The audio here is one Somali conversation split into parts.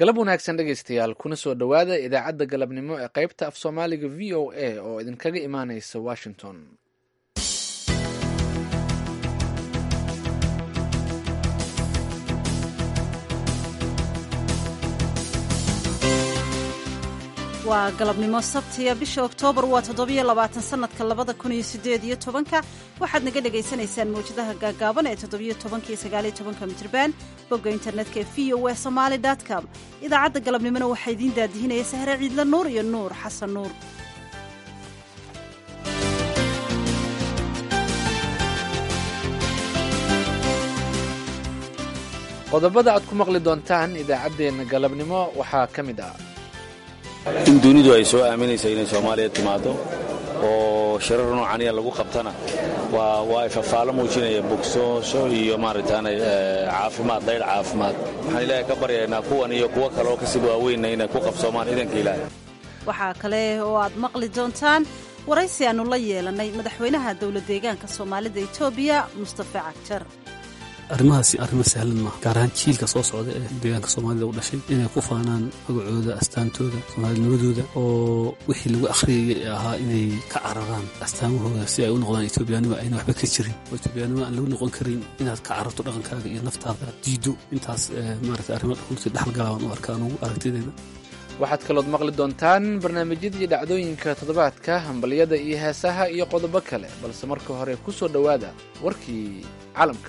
galab wanaagsan dhegaystayaal kuna soo dhowaada idaacadda galabnimo ee qaybta af soomaaliga v o a oo idinkaga imaanaysa washington waa galabnimo sabtiya bisha oktoobar waa toddobiyo labaatan sanadka labada kun iyo sideed iyo tobanka waxaad naga dhagaysanaysaan mawjadaha gaagaaban ee toddobiyo tobanka iyo sagaaliyo tobanka mitrban bogga internetka ee v o e somaali com idaacadda galabnimona waxaa idiin daadihinaya sahre ciidla nuur iyo nuur xasan nuur qodobada aad ku maqli doontaan idaacaddeenna galabnimo waxaa ka mid ah in dunidu ay soo aaminaysa inay soomaaliya timaado oo shirar noocaniya lagu qabtana waa ay fafaalo muujinaya bogsoosho iyo maaragtaan caafimaad dayr caafimaad waxaan ilaahay ka baryaynaa kuwan iyo kuwo kaleoo kasib waaweynna inay ku qabsoomaan idanka ilaahay waxaa kale oo aad maqli doontaan waraysi aannu la yeelannay madaxweynaha dowla deegaanka soomaalida etoobiya mustafa cagjar arrimahaasi arrimo sahlan maaha gaar ahaan jiilka soo socda ee deegaanka soomaalida u dhashay inay ku faanaan magacooda astaantooda soomaalinimadooda oo wixii lagu akhriyayay ee ahaa inay ka cararaan astaamahooda si ay u noqdaan etoobiyaanimo ayna waxba ka jirin oo etoobiyaanimo aan lagu noqon karin inaad ka cararto dhaqankaaga iyo naftaada diiddo intaas maarata arrimo dhaqanti dhexalgalaaban u arka anugu aragtideeda waxaad kalood maqli doontaan barnaamijyadii dhacdooyinka toddobaadka hambalyada iyo heesaha iyo qodobo kale balse marka hore ku soo dhowaada warkii caalamka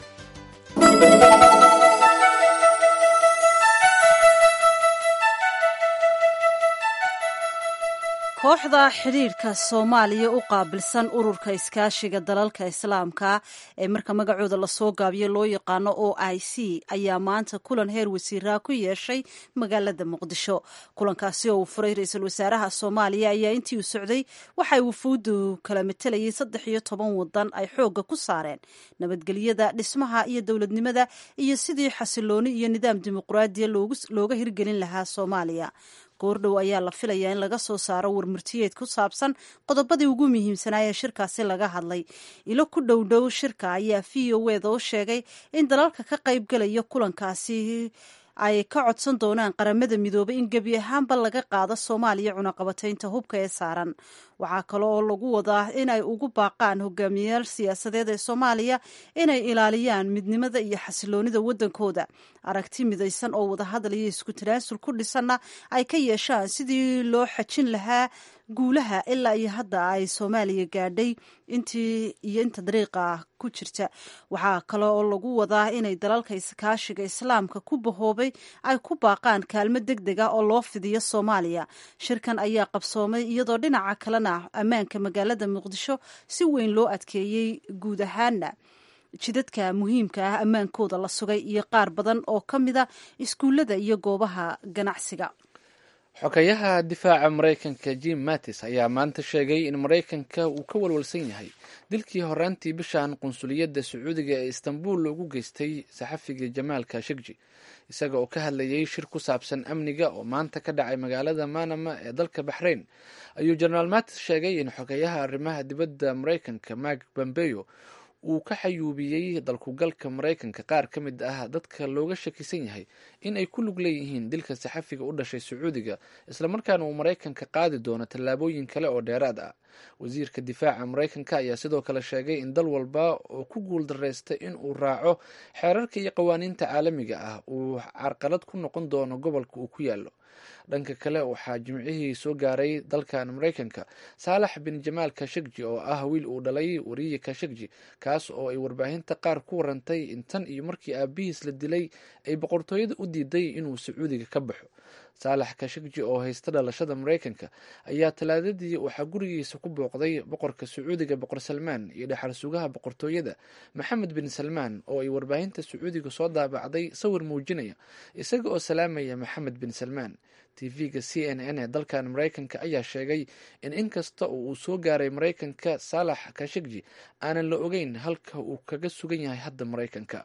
kooxda xidhiidhka soomaaliya u qaabilsan ururka iskaashiga dalalka islaamka ee marka magacooda lasoo gaabiyo loo yaqaano o i c ayaa maanta kulan heer wasiiraa ku yeeshay magaalada muqdisho kulankaasi oo uu furay ra-iisul wasaaraha soomaaliya ayaa intii uu socday waxay wufuuddu kala matelayay saddex iyo toban wadan ay xoogga ku saareen nabadgelyada dhismaha iyo dowladnimada iyo sidii xasilooni iyo nidaam dimuqraadiya looga hirgelin lahaa soomaaliya goordhow ayaa la filayaa in laga soo saaro warmurtiyeed ku saabsan qodobadii ugu muhiimsanaa ee shirkaasi laga hadlay ilo ku dhowdhow shirka ayaa v o eda u sheegay in dalalka ka qaybgalaya kulankaasi ay ka codsan doonaan qaramada midoobay in gebi ahaanba laga qaado soomaaliya cunaqabataynta hubka ee saaran waxaa kale oo lagu wadaa in ay ugu baaqaan hogaamiyayaal siyaasadeed ee soomaaliya inay ilaaliyaan midnimada iyo xasiloonida waddankooda aragti midaysan oo wadahadal iyo isku tanaasul ku dhisanna ay ka yeeshaan sidii loo xajin lahaa guulaha ilaa iyo hadda ay soomaaliya gaadhay intii iyo inta dariiqa ku jirta waxaa kale oo lagu wadaa inay dalalka iskaashiga islaamka ku bahoobay ay ku baaqaan kaalmo deg deg ah oo loo fidiyo soomaaliya shirkan ayaa qabsoomay iyadoo dhinaca kalena ammaanka magaalada muqdisho si weyn loo adkeeyey guud ahaana jidadka muhiimka ah ammaankooda la sugay iyo qaar badan oo ka mida iskuullada iyo goobaha ganacsiga xogayaha difaaca maraykanka jim mattis ayaa maanta sheegay in maraykanka uu ka walwalsan yahay dilkii horaantii bishan qunsuliyadda sacuudiga ee istanbul loogu geystay saxafiga jamaal kashegji isaga oo ka hadlayay shir ku saabsan amniga oo maanta ka dhacay magaalada manama ee dalka baxrayn ayuu jenaraal mattis sheegay in xogayaha arrimaha dibadda maraykanka mark bombeyo uu ka xayuubiyey dalkugalka maraykanka qaar ka mid ah dadka looga shakisan yahay in ay ku lug leeyihiin dilka saxafiga u dhashay sacuudiga islamarkaana uu maraykanka qaadi doono tallaabooyin kale oo dheeraad ah wasiirka difaaca maraykanka ayaa sidoo kale sheegay in dal walba oo ku guul dareysta in uu raaco xeerarka iyo qawaaniinta caalamiga ah uu carqalad ku noqon doono gobolka uu ku yaalo dhanka kale waxaa jimcihii soo gaaray dalkan maraykanka saalax bin jamaal kashegji oo ah wiil uu dhalay wariye kashegji kaas oo ay warbaahinta qaar ku warantay in tan iyo markii aabihiis la dilay ay boqortooyada u diiday inuu sacuudiga ka baxo saalax kashegji oo haysta dhalashada maraykanka ayaa talaadadii waxaa gurigiisa ku booqday boqorka sacuudiga boqor salmaan iyo dhexal sugaha boqortooyada maxamed bin salmaan oo ay warbaahinta sacuudiga soo daabacday sawir muujinaya isaga oo salaamaya maxamed bin salmaan tv-ga c n n ee dalkan maraykanka ayaa sheegay in inkasta oo uu soo gaaray maraykanka saalax kashegji aanan la ogeyn halka uu kaga sugan yahay hadda maraykanka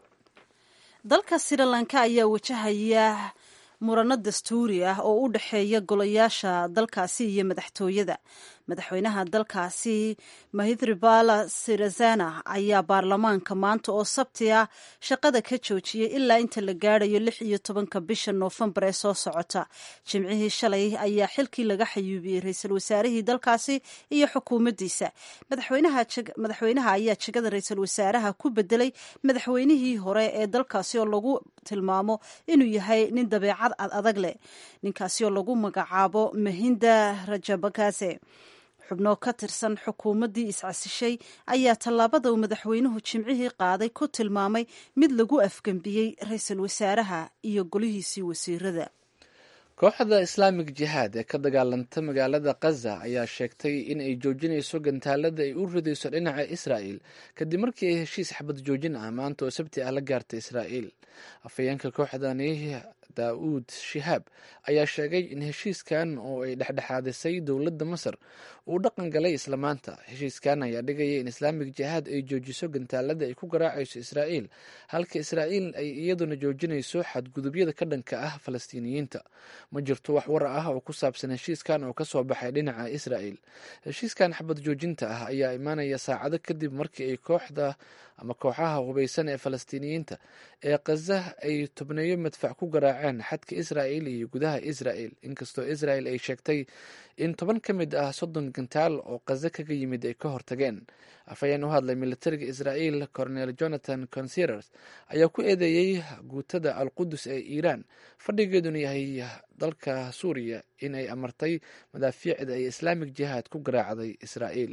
dalka sri lanka ayaa wajahaya murano dastuuri ah oo u dhexeeya golayaasha dalkaasi iyo madaxtooyada madaxweynaha dalkaasi mahidribala sirazana ayaa baarlamaanka maanta oo sabti ah shaqada ka joojiyey ilaa inta la gaadhayo lix iyo tobanka bisha noofembar ee soo socota jimcihii shalay ayaa xilkii laga xayuubiyey ra-iisul wasaarihii dalkaasi iyo xukuumaddiisa madaxweynaha ayaa jegada ra-iisul wasaaraha ku bedelay madaxweynihii hore ee dalkaasi oo lagu tilmaamo inuu yahay nin dabeecad ad adag leh ninkaasi oo lagu magacaabo mahinda rajabakase xubno ka tirsan xukuumaddii iscasishay ayaa tallaabada uu madaxweynuhu jimcihii qaaday ku tilmaamay mid lagu afgembiyey ra-iisul wasaaraha iyo golihiisii wasiirada kooxda islaamig jihaad ee ka dagaalanta magaalada khaza ayaa sheegtay in ay joojinayso gantaalada ay u ridayso dhinaca israa'el kadib markii ay heshiis xabad joojin ah maanta oo sabti ah la gaartay israa'el afhayeenka kooxdani daa'uud shihaab ayaa sheegay in heshiiskan oo ay dhexdhexaadisay dowladda masar uu dhaqan galay isla maanta heshiiskan ayaa dhigaya in islaamig jihaad ay joojiso gantaalada ay ku garaacayso israa'el halka israa'el ay iyaduna joojinayso xadgudubyada ka dhanka ah falastiiniyiinta ma jirto wax war ah oo ku saabsan heshiiskan oo kasoo baxay dhinaca israa'el heshiiskan xabad joojinta ah ayaa imaanaya saacado kadib markii ay kooxda ama kooxaha hubaysan ee falastiiniyiinta ee khaza ay tubneeyo madfac ku garaaceen xadka israa'el iyo gudaha israa'el inkastoo israa'el ay sheegtay in toban ka mid ah soddon gantaal oo khaza kaga yimid ay ka hortageen afhayeen u hadlay militariga israa'el cornel jonathan consiers ayaa ku eedeeyey guutada al qudus ee iiraan fadhigeeduna yahay dalka suuriya in ay amartay madaafiicda ay islaamig jihaad ku garaacday israa'el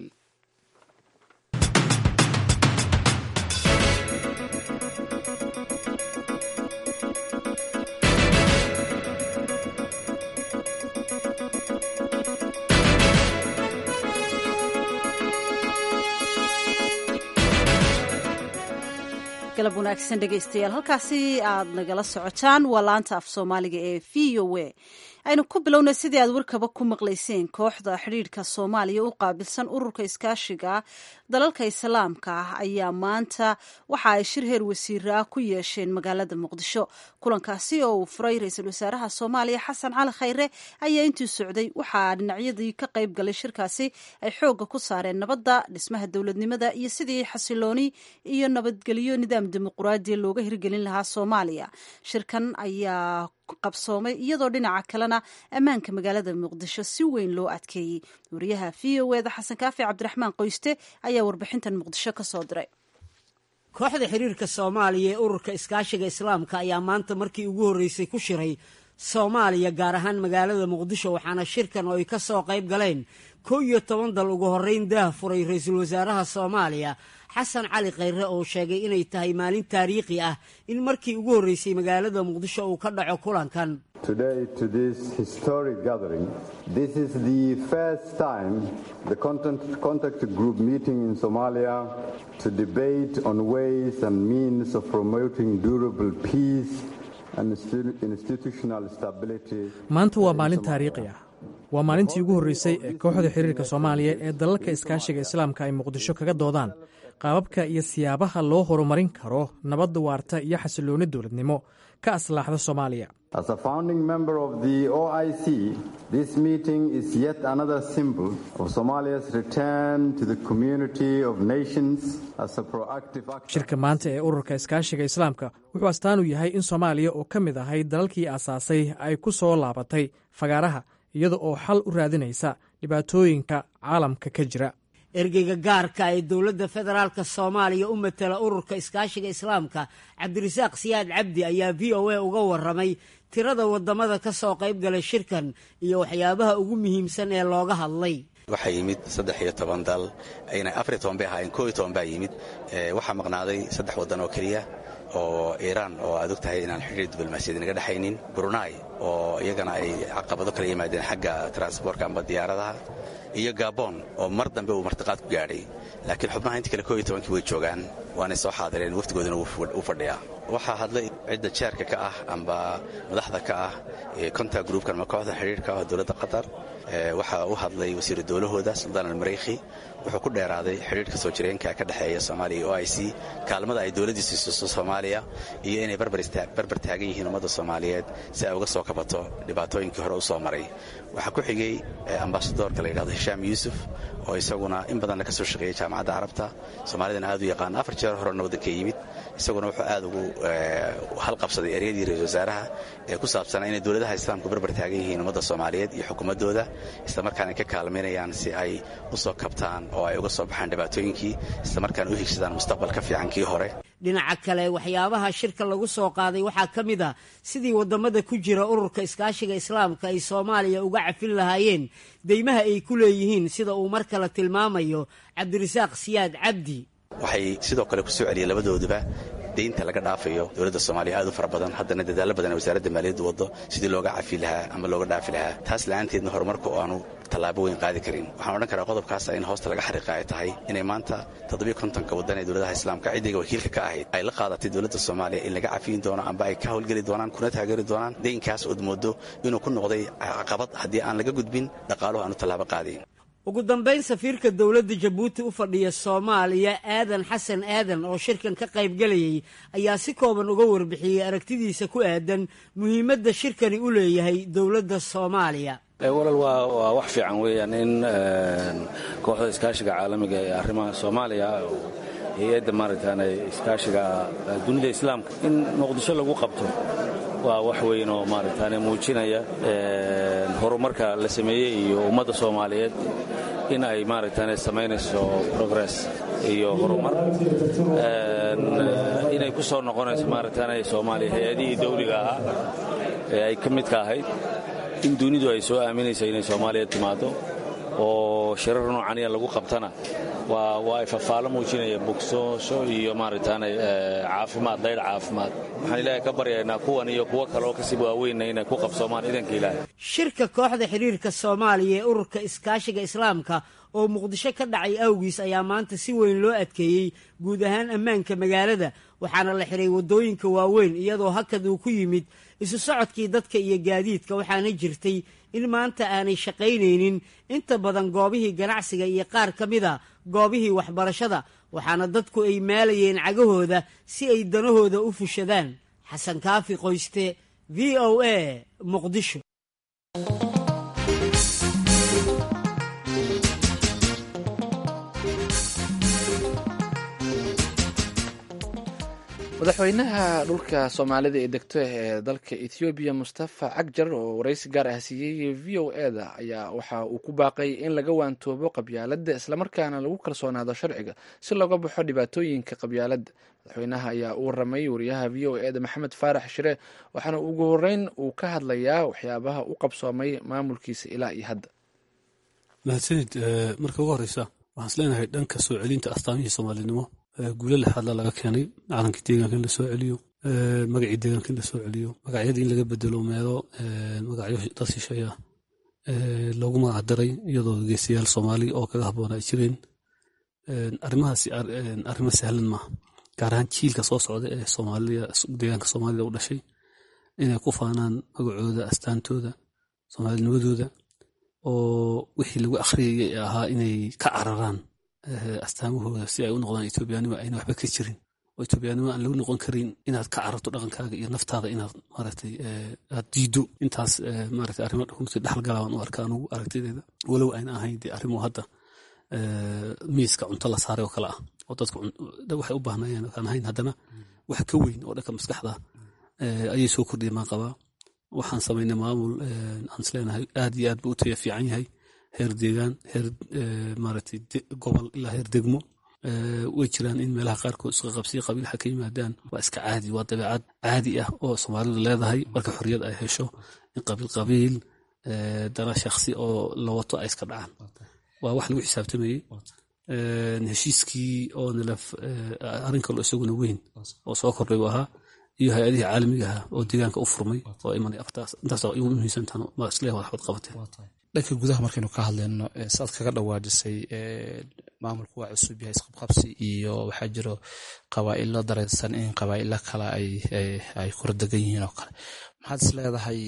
galab wanaagsan dhegaystayaal halkaasi aad nagala socotaan waa laanta af soomaaliga ee v o a aynu ku bilownay sidii aad warkaba ku maqlayseen kooxda xidhiidhka soomaaliya u qaabilsan ururka iskaashiga dalalka islaamka ah ayaa maanta waxa ay shir heer wasiira ah ku yeesheen magaalada muqdisho kulankaasi oo uu furay ra-iisul wasaaraha soomaaliya xasan cali khayre ayaa intii socday waxaa dhinacyadii ka qayb galay shirkaasi ay xoogga ku saareen nabadda dhismaha dowladnimada iyo sidii xasilooni iyo nabadgelyo nidaam dimuquraadiya looga hirgelin lahaa soomaaliya shirkan ayaa qabsoomay iyadoo dhinaca kalena ammaanka magaalada muqdisho si weyn loo adkeeyey wariyaha v o eda xasan kaafi cabdiraxmaan qoyste ayaa warbixintan muqdisho ka soo diray kooxda xiriirka soomaaliya ee ururka iskaashiga islaamka ayaa maanta markii ugu horreysay ku shiray soomaaliya gaar ahaan magaalada muqdisho waxaana shirkan oo ay ka soo qayb galeen kow iyo toban dal ugu horreyn daah furay ra-iisul wasaaraha soomaaliya xasan cali khayre oo sheegay inay tahay maalin taariikhi ah in markii ugu horreysay magaalada muqdisho uu ka dhaco kulankan Today, to this historic gathering, this is the first time the contact, contact group meeting in Somalia to debate on ways and means of promoting durable peace and institutional stability. maanta waa maalin taariikhi ah waa maalintii ugu horreysay ee kooxda xiriirka soomaaliya ee dalalka iskaashiga islaamka ay muqdisho kaga doodaan qaababka iyo siyaabaha loo horumarin karo nabadda waarta iyo xasilooni dowladnimo ka aslaaxda soomaaliya As a founding member of the OIC, this meeting is yet another symbol of Somalia's return to the community of nations as a proactive action. shirka maanta ee ururka iskaashiga islaamka wuxuu astaan u yahay in soomaaliya oo ka mid ahay dalalkii aasaasay ay ku soo laabatay fagaaraha iyada oo xal u raadinaysa dhibaatooyinka caalamka ka jira ergeyga gaarka ee dowladda federaalk soomaaliya u matala ururka iskaashiga islaamka cabdirasaaq siyaad cabdi ayaa v o a uga waramay tirada wadamada ka soo qayb galay shirkan iyo waxyaabaha ugu muhiimsan ee looga hadlay waxaa yimid saddex iyo toban dal ayna afariyo toban bay ahaayeen koo iyo toban baa yimid waxaa maqnaaday saddex waddan oo keliya oo iiraan oo aad og tahay inaan xidhiir diblomaasiyad naga dhexaynin brunai oo iyagana ay caqabado kala yimaadeen xagga transboorka amba diyaaradaha iyo gabon oo mar dambe uu martiqaad ku gaadhay laakiin xubnaha inta kale koo iyo tobankii way joogaan waanay soo xaadireen waftigoodana u fadhiyaa waxaa hadlay cidda jeerka ka ah amba madaxda ka ah konta gruupkan ama kooxda xidhiirka ah dowladda qatar waxaa u hadlay wasiiru dowlahooda suldaan almareyki wuxuu ku dheeraaday xidhiirka soo jireenka ka dhexeeya soomaaliya iyo o i c kaalmada ay dowladdiisu siiso soomaaliya iyo inay barbar taagan yihiin ummadda soomaaliyeed si ay uga soo kabato dhibaatooyinkii hore u soo maray waxaa ku xigay ambasadoorka la yidhahdo hishaam yuusuf oo isaguna in badanna ka soo shaqeeyey jaamacadda carabta soomaalidana aad u yaqaan afar jeer horena waddanka yimid isaguna wuxuu aad ugu halqabsaday eryadii ra-isul wasaaraha ee ku saabsanaa inay dowladaha islaamku barbar taagan yihiin ummadda soomaaliyeed iyo xukuumaddooda islamarkaana ka kaalmaynayaan si ay u soo kabtaan oo ay uga soo baxaan dhibaatooyinkii islamarkaana u higsadaan mustaqbal ka fiican kii hore dhinaca kale waxyaabaha shirka lagu soo qaaday waxaa ka mid ah sidii waddamada ku jira ururka iskaashiga islaamka ay soomaaliya uga cafin lahaayeen deymaha ay ku leeyihiin sida uu mar kale tilmaamayo cabdirasaaq siyaad cabdi waxay sidoo kale ku soo celiyeen labadooduba deynta laga dhaafayo dowladda soomaaliya aad u fara badan haddana dadaallo badan ee wasaaradda maaliyaddu waddo sidii looga cafi lahaa ama looga dhaafi lahaa taas la'aanteedna horumarka oo aanu tallaabo weyn qaadi karin waxaan odhan karaa qodobkaas in hoosta laga xariiqa ay tahay inay maanta toddobiyo kontonka waddan ee dowladaha islaamka ciddiga wakiilka ka ahayd ay la qaadatay dowladda soomaaliya in laga cafiyin doono amba ay ka howlgeli doonaan kuna taageeri doonaan deynkaas ood moodo inuu ku noqday caqabad haddii aan laga gudbin dhaqaaluhu aanu tallaabo qaadayn ugu dambayn safiirka dowladda jabuuti u fadhiya soomaaliya aadan xasan aadan oo shirkan ka qaybgelayay ayaa si kooban uga warbixiyey aragtidiisa ku aadan muhiimadda shirkani u leeyahay dowladda soomaaliya walal waa wax fiican weeyaan in kooxda iskaashiga caalamiga ee arrimaha soomaaliya hay-adda maaragtaan iskaashiga dunida islaamka in muqdisho lagu qabto waa wax weyn oo maaragtaan muujinaya horumarka la sameeyey iyo ummadda soomaaliyeed in ay maaragtaan samaynayso progress iyo horumar inay ku soo noqonayso maaragtaan soomaaliya hay-adihii dawliga ahaa ee ay ka midka ahayd in dunidu ay soo aaminaysa inay soomaaliya timaado oo shirar noocaniya lagu qabtana waa ay fafaalo muujinaya bogsoosho iyo maaragtaan caafimaad dayr caafimaad waxaan ilaahay ka baryaynaa kuwan iyo kuwo kaleoo kasii waaweynna inay ku qabsoomaan idanka ilaahay shirka kooxda xidhiirka soomaaliya ee ururka iskaashiga islaamka oo muqdisho ka dhacay awgiis ayaa maanta si weyn loo adkeeyey guud ahaan ammaanka magaalada waxaana la xiray waddooyinka waaweyn iyadoo hakad uu ku yimid isu socodkii dadka iyo gaadiidka waxaana jirtay in maanta aanay shaqaynaynin inta badan goobihii ganacsiga iyo qaar ka mida goobihii waxbarashada waxaana dadku ay maalayeen cagahooda si ay danahooda u fushadaan xasan kaafi qoyste v o a muqdisho madaxweynaha dhulka soomaalida ee degto ee dalka ethoobiya mustafa cagjar oo waraysi gaar ah siiyey v o e da ayaa waxa uu ku baaqay in laga waantoobo qabyaaladda islamarkaana lagu kalsoonaado sharciga si looga baxo dhibaatooyinka qabyaaladda madaxweynaha ayaa u waramay wariyaha v o e da maxamed faarax shire waxaana ugu horeyn uu ka hadlayaa waxyaabaha u qabsoomay maamulkiisa ilaa iyo hadda mahadsanid marka ugu horeysa waxaan is leenahay dhanka soo celinta astaamihii soomaalinimo guulo lexaadla laga keenay calankii deegaanka in la soo celiyo magacii deegaanka in la soo celiyo magacyadii in laga bedelo meelo magacyo dad shisheeya loogu magacdaray iyadoo geesayaal soomaali oo kaga habboon ay jireen arrimahaasi arrimo sahlan maaha gaar ahaan jiilka soo socda ee soomaaliya deegaanka soomaalida u dhashay inay ku faanaan magacooda astaantooda soomaalinimadooda oo wixii lagu akhriyayay ee ahaa inay ka cararaan astaamahooda si ay u noqdaan etoobiyaanimo ayna waxba ka jirin oo etoobiyaanimo aan lagu noqon karin inaad ka cararto dhaqankaaga iyo naftaada inaad maaragtay aad diido intaas maaragtay arrimo runtii dhaxalgala waan u arka anugu aragtideeda walow ayna ahayn dee arrimo hadda miiska cunto la saaray oo kale ah oo dadku waxay u baahnayeen aan ahayn haddana wax ka weyn oo dhanka maskaxda ayay soo kordhiyeen maan qabaa waxaan samaynay maamul aan isleenahay aad iyo aad buu u taya fiican yahay heer deegaan heer maaragtay gobol ilaa heer degmo way jiraan in meelaha qaarkood isqa qabsiya qabiilxa ka yimaadaan waa iska caadi waa dabeecad caadi ah oo soomaalidu leedahay marka xorriyad ay hesho in qabiil qabiil dana shakhsi oo la wato ay iska dhacaan waa wax lagu xisaabtamayey heshiiskii oo nalaf arrin kaloo isaguna weyn oo soo kordhay buu ahaa iyo hay-adihii caalamiga ahaa oo deegaanka u furmay oo imanay aftaas intaas igu muhiimsantaan ma isleeyahay waxbad qabateen dhanka gudaha markaynu ka hadlayno saad kaga dhawaajisay maamulku waa cusub yahay isqabqabsi iyo waxaa jiro qabaa'ilo dareensan in qabaa'ilo kale ay kordegan yihiin oo kale maxaad is leedahay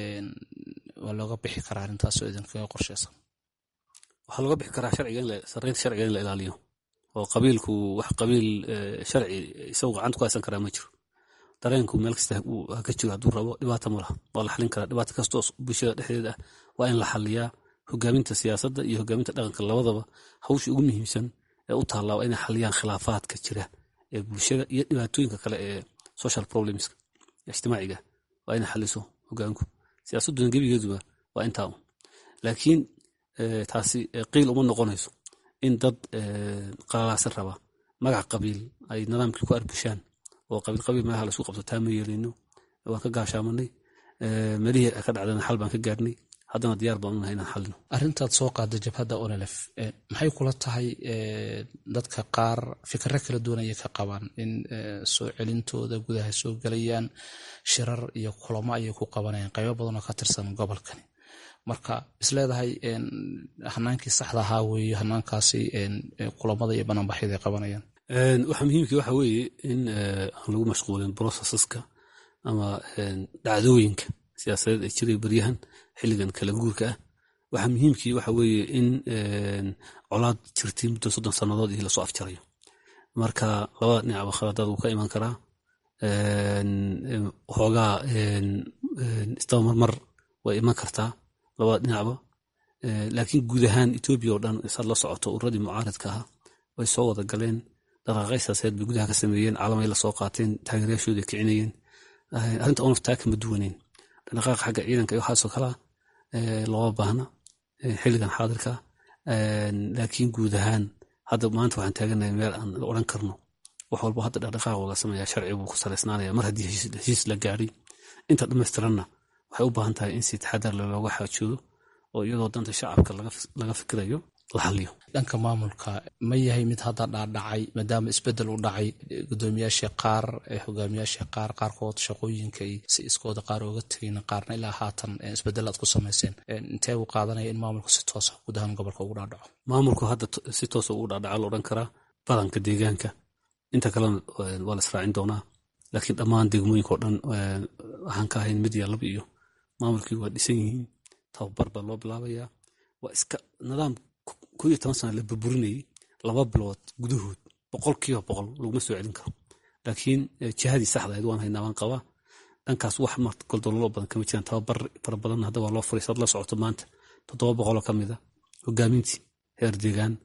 waa looga bixi karaa arrintaasoo idinkaga qorsheysan waxaa looga bixi karaa sarreynta sharciga in la ilaaliyo oo qabiilku wax qabiil sharci isagu gacanta ku haysan karaa ma jiro dareenku meel kasta ka jiro hadduu rabo dhibaata ma laha waa la xalin karaa dhibaato kastoo bulshada dhexdeeda ah waa in la xaliyaa hogaaminta siyaasadda iyo hogaaminta dhaqanka labadaba hawsha ugu muhiimsan ee u taallaa waa inay xaliyaan khilaafaadka jira ee bulshada iyo dhibaatooyinka kale ee social problemska ijtimaaciga waa inay xaliso hogaanku siyaasadduna gebigeeduba waa intaa un laakiin taasi qiil uma noqonayso in dad qalalaasi raba magac qabiil ay nidaamkii ku arbushaan oo qabiil qabiil meelaha laisku qabto taa ma yeelino waan ka gaashaamanay melihii ka dhacdana xal baan ka gaarnay haddana diyaar baan unahay inaan xalino arrintaad soo qaada jabhadda onelef maxay kula tahay dadka qaar fikiro kala duwan ayay ka qabaan in soo celintooda gudaha soo gelayaan shirar iyo kulamo ayay ku qabanayaan qaybo badan oo ka tirsan gobolkani marka isleedahay hanaankii saxda ahaa weeye hanaankaasi kulamada iyo banaanbaxyada ay qabanayaan waxa muhiimkii waxa weeye in aan lagu mashquulin processeska ama dhacdooyinka siyaasadeed ee jiray baryahan xilligan kala guurka ah waxa muhiimkii waxa weeye in colaad jirtay muddo soddon sannadood iyo lasoo afjarayo marka labada dhinacba khaladaad wuu ka iman karaa waxoogaa istabamarmar way iman kartaa labada dhinacba laakiin guud ahaan etoobiya oo dhan saad la socoto uradii mucaaridka ahaa way soo wada galeen dhaqaaqay siyaasadeed bay gudaha ka sameeyeen caalamay la soo qaateen taageerayaashooda kicinayeen arrinta onaf taa kama duwaneen dhaqaaqa xagga ciidanka iyo waxaasoo kalaa looma baahna xilligan xaadirka laakiin guud ahaan hadda maanta waxaan taaganahay meel aan la odhan karno wax walba hadda dhaqdhaqaaq laga sameeya sharci buu ku salaysnaanaya mar haddii heshiis la gaadhay inta dhammaystiranna waxay u baahan tahay in si taxadar looga xaajoodo oo iyadoo danta shacabka laga fikirayo la xaliyo dhanka maamulka ma yahay mid hadda dhaadhacay maadaama isbedel u dhacay gudoomiyaasha qaar hogaamiyaasha qaar qaarkood shaqooyinka si iskooda qaar ooga tegayn qaarna ilaa haatan isbedel aad ku samayseen intee uu qaadanaya in maamulku si toosa guud ahaan gobolka ugu dhaadhaco maamulku hadda si toosa ugu dhaadhaca la odhan karaa badanka deegaanka inta kalena waa la israacin doonaa laakiin dhammaan degmooyinka oo dhan waxaan ka ahayn mid iyo laba iyo maamulkii waa dhisan yihiin tababar baa loo bilaabayaa waa iska nidaam ko iyo toban sana la burburinayay laba bilood gudahood boqol kiiba boqol laguma soo celin karo laakiin jihadii saxdahayd waan haynaa waan qabaa dhankaas wax goldololo badan kama jiraan tababar fara badan hadda waa loo furay saad la socoto maanta toddoba boqoloo ka mid a hogaamintii heer deegaan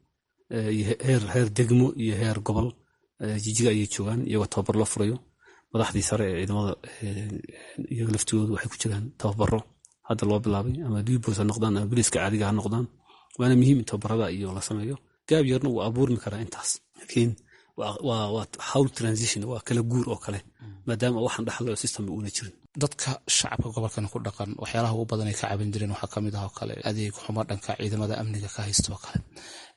heer degmo iyo heer gobol jijiga ayay joogaan iyagoo tababar loo furayo madaxdii sare ee ciidamada iyaga laftigoodu waxay ku jiraan tababaro hadda loo bilaabay ama dibos ha noqdaan ama biliska caadiga ha noqdaan waana muhiim in tababarada iyo la sameeyo gaab yarna wuu abuurmi karaa intaas laakiin waa hawl transition waa kala guur oo kale maadaama waxaan dhaxlo system uuna jirin dadka shacabka gobolkan ku dhaqan waxyaalaha ugu badan ay ka caban jireen waxaa kamid ah oo kale adeeg xumo dhanka ciidamada amniga ka haysta oo kale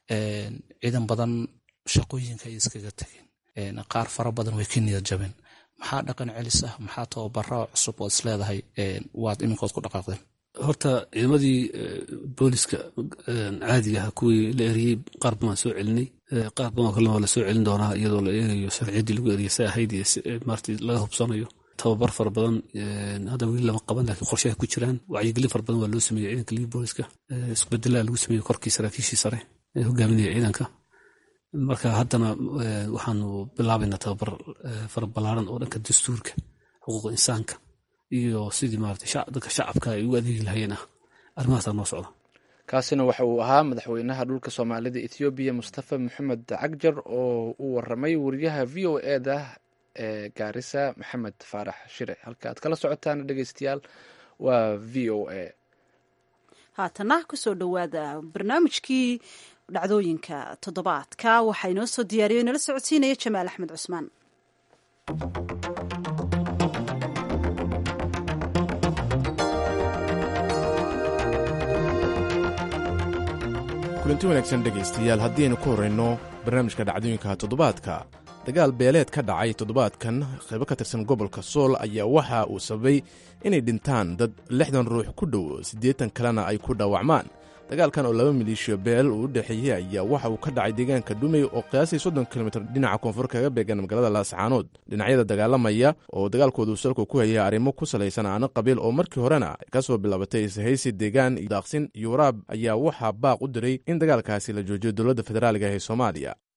ciidan badan shaqooyinka ay iskaga tageen qaar fara badan way ka niyad jabeen maxaa dhaqan celis ah maxaa tababara cusub ood isleedahay waad iminkood ku dhaqaaqdeen horta ciidamadii booliska caadiga ah kuwii la eriyey qaar badan waan soo celinay qaar badan oo kalena waa la soo celin doonaa iyadoo la eegayo sharciyaddii lagu eriyay sa ahayd iyo maartii laga hubsanayo tababar fara badan hadda weli lama qaban laakiin qorshaha ku jiraan wacyigelin fara badan waa loo sameeyey ciidanka libi booliska isbedelaa lagu sameeyey korkii saraakiishii sare ee hogaaminaya ciidanka marka haddana waxaanu bilaabaynaa tababar fara ballaaran oo dhanka dastuurka xuquuqa insaanka iyo sidii maarata dadka shacabka ay ugu adeegi lahayeen ah arrimahaasaa noo socda kaasina waxa uu ahaa madaxweynaha dhulka soomaalida ethoobiya mustafa maxamed cagjar oo u waramay wariyaha v o eda ee gaarisa maxamed faarax shire halka aad kala socotaan dhegeystayaal waa v o a haatana kusoo dhowaada barnaamijkii dhacdooyinka toddobaadka waxaa inoo soo diyaariyo inala socodsiinaya jamaal axmed cusmaan kulanti wanaagsan dhegaystayaal haddiaynu ku horrayno barnaamijka dhacdooyinka toddobaadka dagaal beeleed ka dhacay toddobaadkan qaybo ka tirsan gobolka sool ayaa waxa uu sababay inay dhintaan dad lixdan ruux ku dhow siddeetan kalena ay ku dhaawacmaan dagaalkan oo laba maleeshiya beel uu u dhexeeyey ayaa waxa uu ka dhacay deegaanka dhumey oo qiyaasii soddon kilomitir dhinaca koonfur kaga beegan magaalada laascaanood dhinacyada dagaalamaya oo dagaalkoodu salku ku hayay arrimo ku salaysan aano qabiil oo markii horena ka soo bilaabatay ishaysi deegaan daaqsin iyo waraab ayaa waxaa baaq u diray in dagaalkaasi la joojiyo dowladda federaaliga ee soomaaliya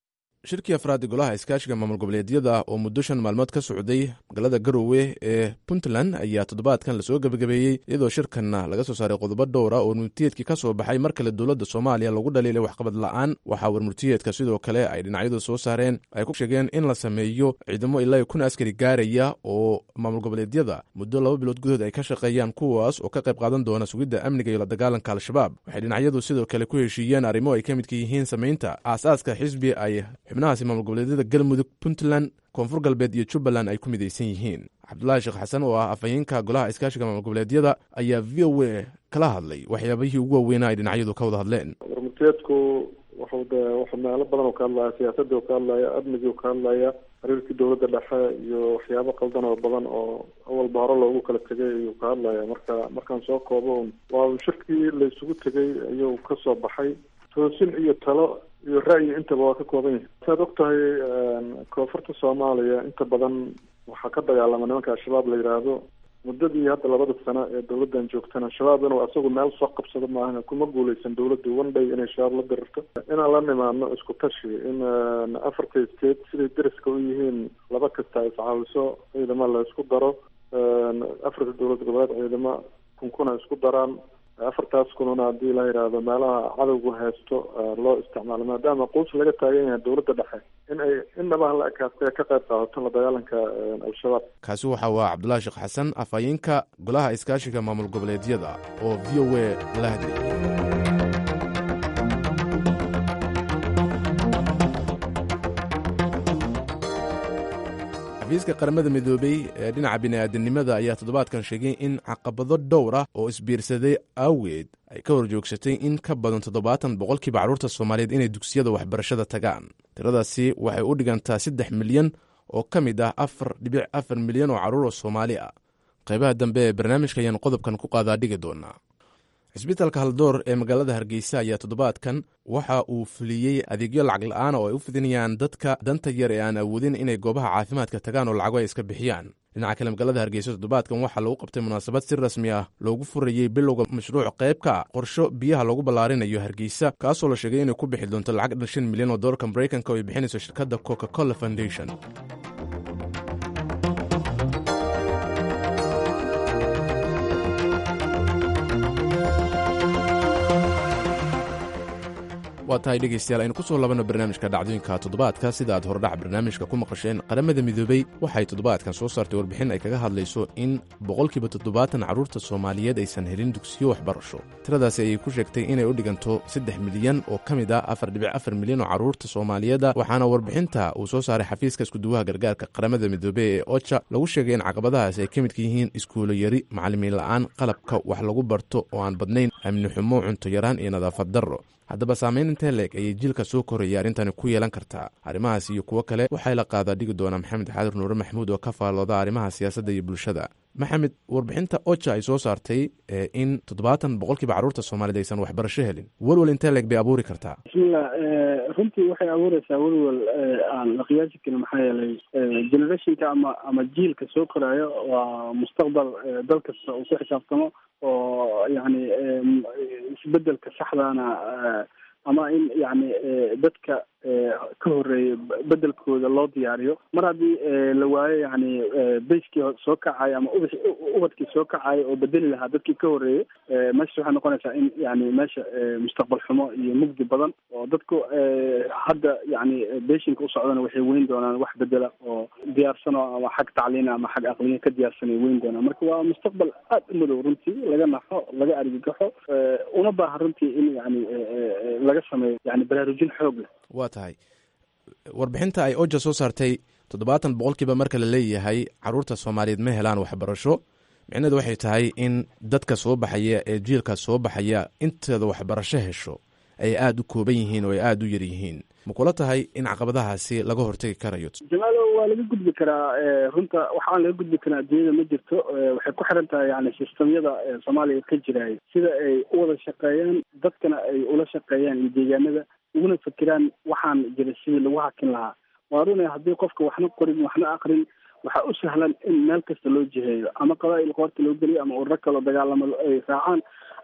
shirkii afraad golaha iskaashiga maamul goboleedyada oo muddo shan maalmood ka socday magaalada garowe ee puntland ayaa toddobaadkan lasoo gebagabeeyey iyadoo shirkanna laga soo saaray qodobo dhowra oo warmurtiyeedkii ka soo baxay mar kale dowladda soomaaliya lagu dhaliilay waxqabad la-aan waxaa warmurtiyeedka sidoo kale ay dhinacyadu soo saareen ay ku sheegeen in la sameeyo ciidamo ilaa kun askari gaaraya oo maamul goboleedyada muddo laba bilood gudahood ay ka shaqeeyaan kuwaas oo ka qayb qaadan doona sugidda amniga iyo la dagaalanka al-shabaab waxay dhinacyadu sidoo kale ku heshiiyeen arrimo ay ka midka yihiin samaynta aasaaska xisbi ay xubnahaasi maamul goboleedyada galmudug puntland koonfur galbeed iyo jubbaland ay ku midaysan yihiin cabdulaahi sheekh xasan oo ah afhayeenka golaha iskaashiga maamul goboleedyada ayaa v o a kala hadlay waxyaabihii ugu waaweynaa ay dhinacyadu ka wada hadleen warmurteedku wuxuu de wuxuu meelo badan oo ka hadlaya siyaasadii oo ka hadlaya amnigii oo ka hadlaya xiriirkii dowladda dhexe iyo waxyaabo qaldan oo badan oo awalba hore loogu kala tegay ayuu ka hadlaya marka markaan soo koobo un waa shirkii la isugu tegay ayuu ka soo baxay toosin iyo talo iyo ra'yi intaba waa ka kooban yahay saad og tahay koonfurta soomaaliya inta badan waxaa ka dagaalama nimanka al-shabaab la yidhaahdo muddadii hadda labada sano ee dowladdan joogtana shabaab inuu asagu meel soo qabsado maahan kuma guuleysan dowladdu one day inay shabaab la dirirto inaan la nimaadno isku tashi in afarta state siday deriska u yihiin laba kasta ay iscaawiso ciidamo la isku daro afarta dowlad goboleed ciidamo kunkuna isku daraan afartaas kununa haddii la yidhaahdo meelaha cadowgu haysto loo isticmaalo maadaama quus laga taagan yahay dowladda dhexe in ay indhabaha la ekaastay ka qayb qaadato la dagaalanka al-shabaab kaasi waxa waa cabdulaahi sheekh xasan afhayeenka golaha iskaashiga maamul goboleedyada oo v o a la hadlayay xafiiska qaramada midoobey ee dhinaca bini'aadanimada ayaa toddobaadkan sheegay in caqabado dhowr ah oo isbiirsaday awgeed ay ka horjoogsatay in ka badan toddobaatan boqolkiiba carruurta soomaaliyeed inay dugsiyada waxbarashada tagaan tiradaasi waxay u dhigantaa saddex milyan oo ka mid ah afar dhibic afar milyan oo carruur oo soomaali ah qaybaha dambe ee barnaamijka ayaan qodobkan ku qaadaa dhigi doonaa cisbitaalka haldoor ee magaalada hargeysa ayaa toddobaadkan waxa uu fuliyey adeegyo lacag la-aan oo ay u fidinayaan dadka danta yar ee aan awoodin inay goobaha caafimaadka tagaan oo lacago ay iska bixiyaan dhinaca kale magaalada hargeysa toddobaadkan waxaa lagu qabtay munaasabad si rasmi ah loogu furayey bilowga mashruuc qayb ka ah qorsho biyaha loogu ballaarinayo hargeysa kaasoo la sheegay inay ku bixi doonto lacag dhan shan milyan oo doolarka maraykanka oo ay bixinayso shirkadda coca cola foundation waa tahay dhegaystayaal aynu ku soo labanno barnaamijka dhacdooyinka toddobaadka sida aad hordhac barnaamijka ku maqasheen qaramada midoobey waxay toddobaadkan soo saartay warbixin ay kaga hadlayso in boqolkiiba toddobaatan carruurta soomaaliyeed aysan helin dugsiyo waxbarasho tiradaasi ayay ku sheegtay inay u dhiganto saddex milyan oo ka mid ah afar dhibic afar milyan oo carruurta soomaaliyeeda waxaana warbixinta uu soo saaray xafiiska iskuduwaha gargaarka qaramada midoobey ee oja lagu sheegay in caqabadahaasi ay ka midka yihiin iskuulo yari macallimiin la'aan qalabka wax lagu barto oo aan badnayn amni xumo cunto yaraan iyo nadaafad darro haddaba saamayn intee leeg ayay jiilka soo koraya arrintani ku yeelan kartaa arrimahaas iyo kuwo kale waxay la qaadaa dhigi doonaa maxamed xaadir nuure maxamuud oo ka faallooda arrimaha siyaasadda iyo bulshada maxamed warbixinta oja ay soo saartay in toddobaatan boqolkiiba carruurta soomaaliyed aysan waxbarasho helin welwel intee leeg bay abuuri kartaa bismillah runtii waxay abuureysaa welwel aan la qiyaasi karin maxaa yeelay generationka ama ama jiilka soo koraayo waa mustaqbal dal kasta uu ku xisaabtamo oo yani isbedelka saxdana ama in yani dadka ka horeeya bedelkooda loo diyaariyo mar haddii la waayo yani bayskii soo kacayo ama ubax ubadkii soo kacayo oo bedeli lahaa dadkii ka horeeyey meesha waxay noqonaysaa in yani meesha mustaqbal xumo iyo mugdi badan oo dadku hadda yani beshinka usocdana waxay weyn doonaan wax bedela oo diyaarsano ama xag tacliina ama xag aqliya ka diyaarsanay weyn doonaan marka waa mustaqbal aad u madow runtii laga naxo laga argagaxo una baahan runtii in yani laga sameeyo yani baraarujin xoog leh waa tahay warbixinta ay oja soo saartay toddobaatan boqolkiiba marka la leeyahay carruurta soomaaliyeed ma helaan waxbarasho micnaheedu waxay tahay in dadka soo baxaya ee jiilka soo baxaya inteeda waxbarasho hesho ay aada u kooban yihiin oo ay aada u yar yihiin ma kula tahay in caqabadahaasi laga hortegi karayo jamaalo waa laga gudbi karaa runta waxaan laga gudbi karaa adduunyada ma jirto waxay ku xiran tahay yani sistamyada soomaaliya ka jiraay sida ay u wada shaqeeyaan dadkana ay ula shaqeeyaan iyo deegaanada uguna fikiraan waxaan jira sidii lagu hakin lahaa waa runa haddii qofka waxna qorin waxna akrin waxaa u sahlan in meel kasta loo jiheeyo ama qabaa'il qoorta loo geliyo ama ururo kaloo dagaalamo ay raacaan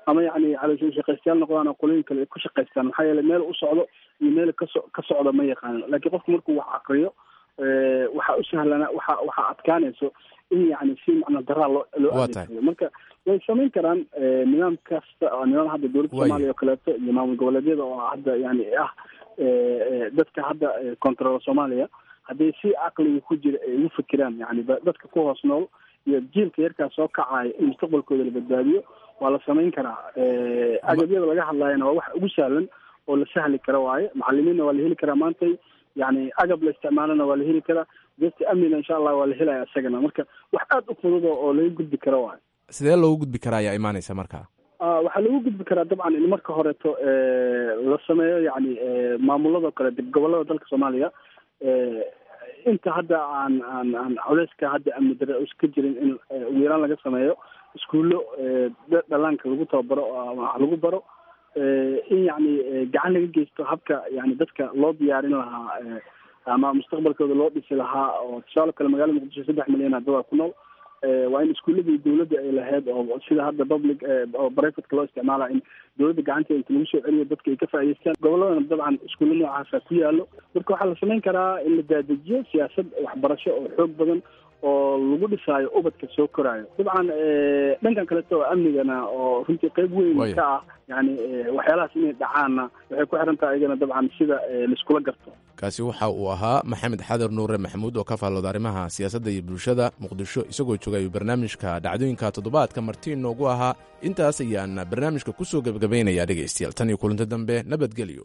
ama yani caloosha shaqaystayaal noqdaan oo qolooyin kale ay ku shaqaystaan maxaa yeelay meel u socdo iyo meel kaso ka socdo ma yaqaanan laakiin qofku markuu wax aqriyo waxaa u sahlana waxa waxaa adkaanayso in yani si macna daraa loo loo adeegsado marka way samayn karaan nidaam kasta oo nidaam hadda dowladda soomaaliya oo kaleeto iyo maamul goboleedyada oo hadda yani ah dadka hadda control soomaaliya hadday si caqliga ku jira ay ugu fikiraan yani dadka ku hoos nool iyo jiilka yarkaas soo kacaya in mustaqbalkooda la badbaadiyo waa la samayn karaa agabyada laga hadlaayana waa wax ugu sahlan oo la sahli kara waaye macalimiinna waa la heli karaa maantay yani agab la isticmaalana waa la heli karaa dadka amnina insha allah waa la helaya isagana marka wax aada u fudud oo laga gudbi karo waaye sidee loogu gudbi karaa ayaa imaanaysa marka waxaa lagu gudbi karaa dabcan in marka horeeto la sameeyo yani maamulado kale dib gobolada dalka soomaaliya inta hadda aan aan aan culeyska hadda amni dare ka jirin in ugu yaraan laga sameeyo iskuullo dhalaanka lagu tababaro wax lagu baro in yani gacan laga geysto habka yani dadka loo diyaarin lahaa ama mustaqbalkooda loo dhisi lahaa oo tusaale kale magaalada muqdisho saddex milyan hadda ku nool waa in iskuuladii dowladda ay lahayd oo sida hadda public oo brivatka loo isticmaala in dowladda gacanteeda inta lagu soo celiyo dadka ay ka faa'idaystaan goboladana dabcan iskuulla noocaasa ku yaalo marka waxaa la samayn karaa in la daadajiyo siyaasad waxbarasho oo xoog badan oo lagu dhisaayo ubadka soo koraayo dabcan dhankan kaleto oo amnigana oo runtii qeyb weyn ka ah yani waxyaalahaas inay dhacaanna waxay ku xiran tahay iyagana dabcan sida laiskula garto kaasi waxa uu ahaa maxamed xadir nuure maxamuud oo ka faallooda arrimaha siyaasadda iyo bulshada muqdisho isagoo joogay barnaamijka dhacdooyinka toddobaadka marti inoogu ahaa intaas ayaan barnaamijka ku soo gebagabaynayaa dhegaystayaal tan iyo kulanti dambe nabadgelyo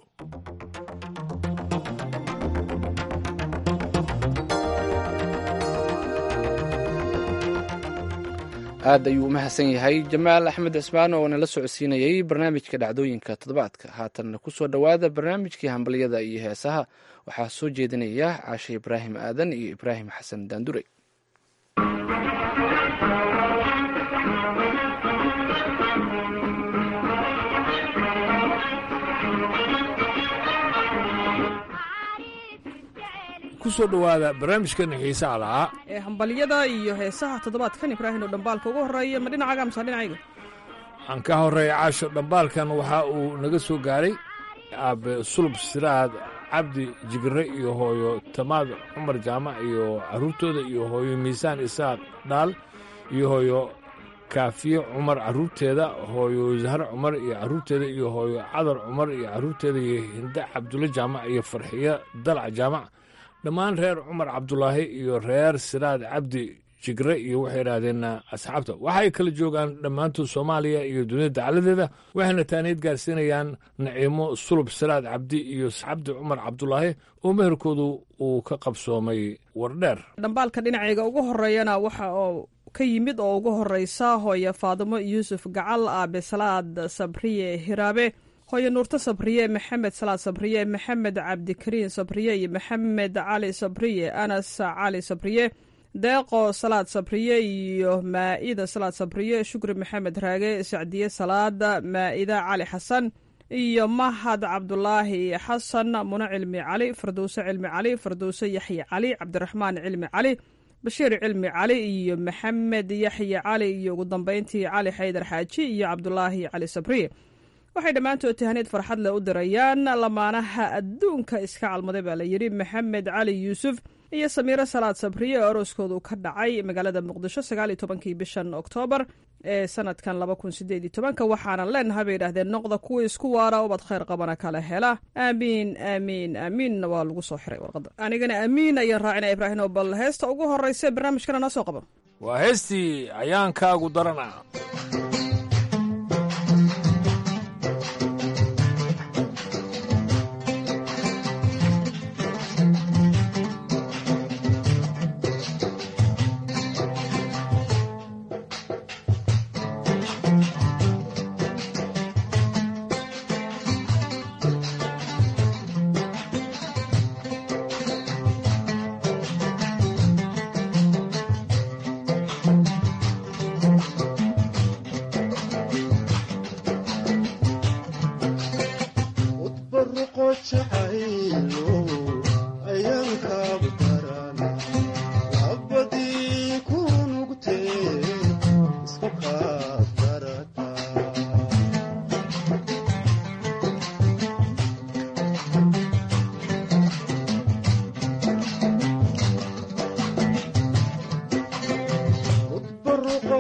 aad ayuu u mahadsan yahay jamaal axmed cismaan oo nala socodsiinayey barnaamijka dhacdooyinka toddobaadka haatanna kusoo dhowaada barnaamijkii hambalyada iyo heesaha waxaa soo jeedinaya caashe ibraahim aadan iyo ibraahim xasan daandurey kusoo dhowaada barnaamijkeena xiisaha lahaa ee hambalyada iyo heesaha toddobaadkan ibraahim oo dhambaalka ugu horreeya ma dhinacaaga mase dhinacayga aan ka horreeya caasho dhambaalkan waxa uu naga soo gaaray aabe sulub siraad cabdi jigre iyo hooyo tamaad cumar jaamac iyo carruurtooda iyo hooyo miisaan isaaq dhaal iyo hooyo kaafiye cumar carruurteeda hooyo zahre cumar iyo carruurteeda iyo hooyo cadar cumar iyo carruurteeda iyo hinde cabdulle jaamac iyo farxiyo dalac jaamac dhammaan reer cumar cabdulaahi iyo reer siraad cabdi jigre iyo waxay idhaahdeen asxaabta waxay kala joogaan dhammaantood soomaaliya iyo dunida dacaladeeda waxayna taaniid gaarsiinayaan naciimo sulub siraad cabdi iyo cabdi cumar cabdulaahi oo meherkoodu uu ka qabsoomay wardheer dhambaalka dhinacayga ugu horeeyana waxa oo ka yimid oo ugu horeysa hooye faadimo yuusuf gacal aabe salaad sabriye hiraabe hooye nuurto sabriye maxamed salaad sabriye maxamed cabdikariin sabriye iyo maxamed cali sabriye anas cali sabriye deeqo salaad sabriye iyo maa'ida salaad sabriye shukri maxamed raage sacdiye salaada maa'ida cali xasan iyo mahad cabdulaahi xasan muna cilmi cali fardowse cilmi cali fardowse yaxye cali cabdiraxmaan cilmi cali bashiir cilmi cali iyo maxamed yaxye cali iyo ugu dambeyntii cali xaydar xaaji iyo cabdulaahi cali sabriye waxay dhammaantood tahaniid farxad leh u dirayaan lamaanaha adduunka iska calmaday baa la yidhi maxamed cali yuusuf iyo samiiro salaad sabriye oo arooskoodu ka dhacay magaalada muqdisho sagaaliyo tobankii bishan oktoobar ee sanadkan laba kun sideed iyo tobanka waxaanan leenahay bay yidhahdeen noqda kuwii isku waara ubad khayr qabana kala hela aamiin aamiin aamiinna waa lagu soo xiray warqadda anigana aamiin ayaan raacina ibraahim oo bal heesta ugu horreysa barnaamijkana noo soo qabo waa heestii ayaankaagu darana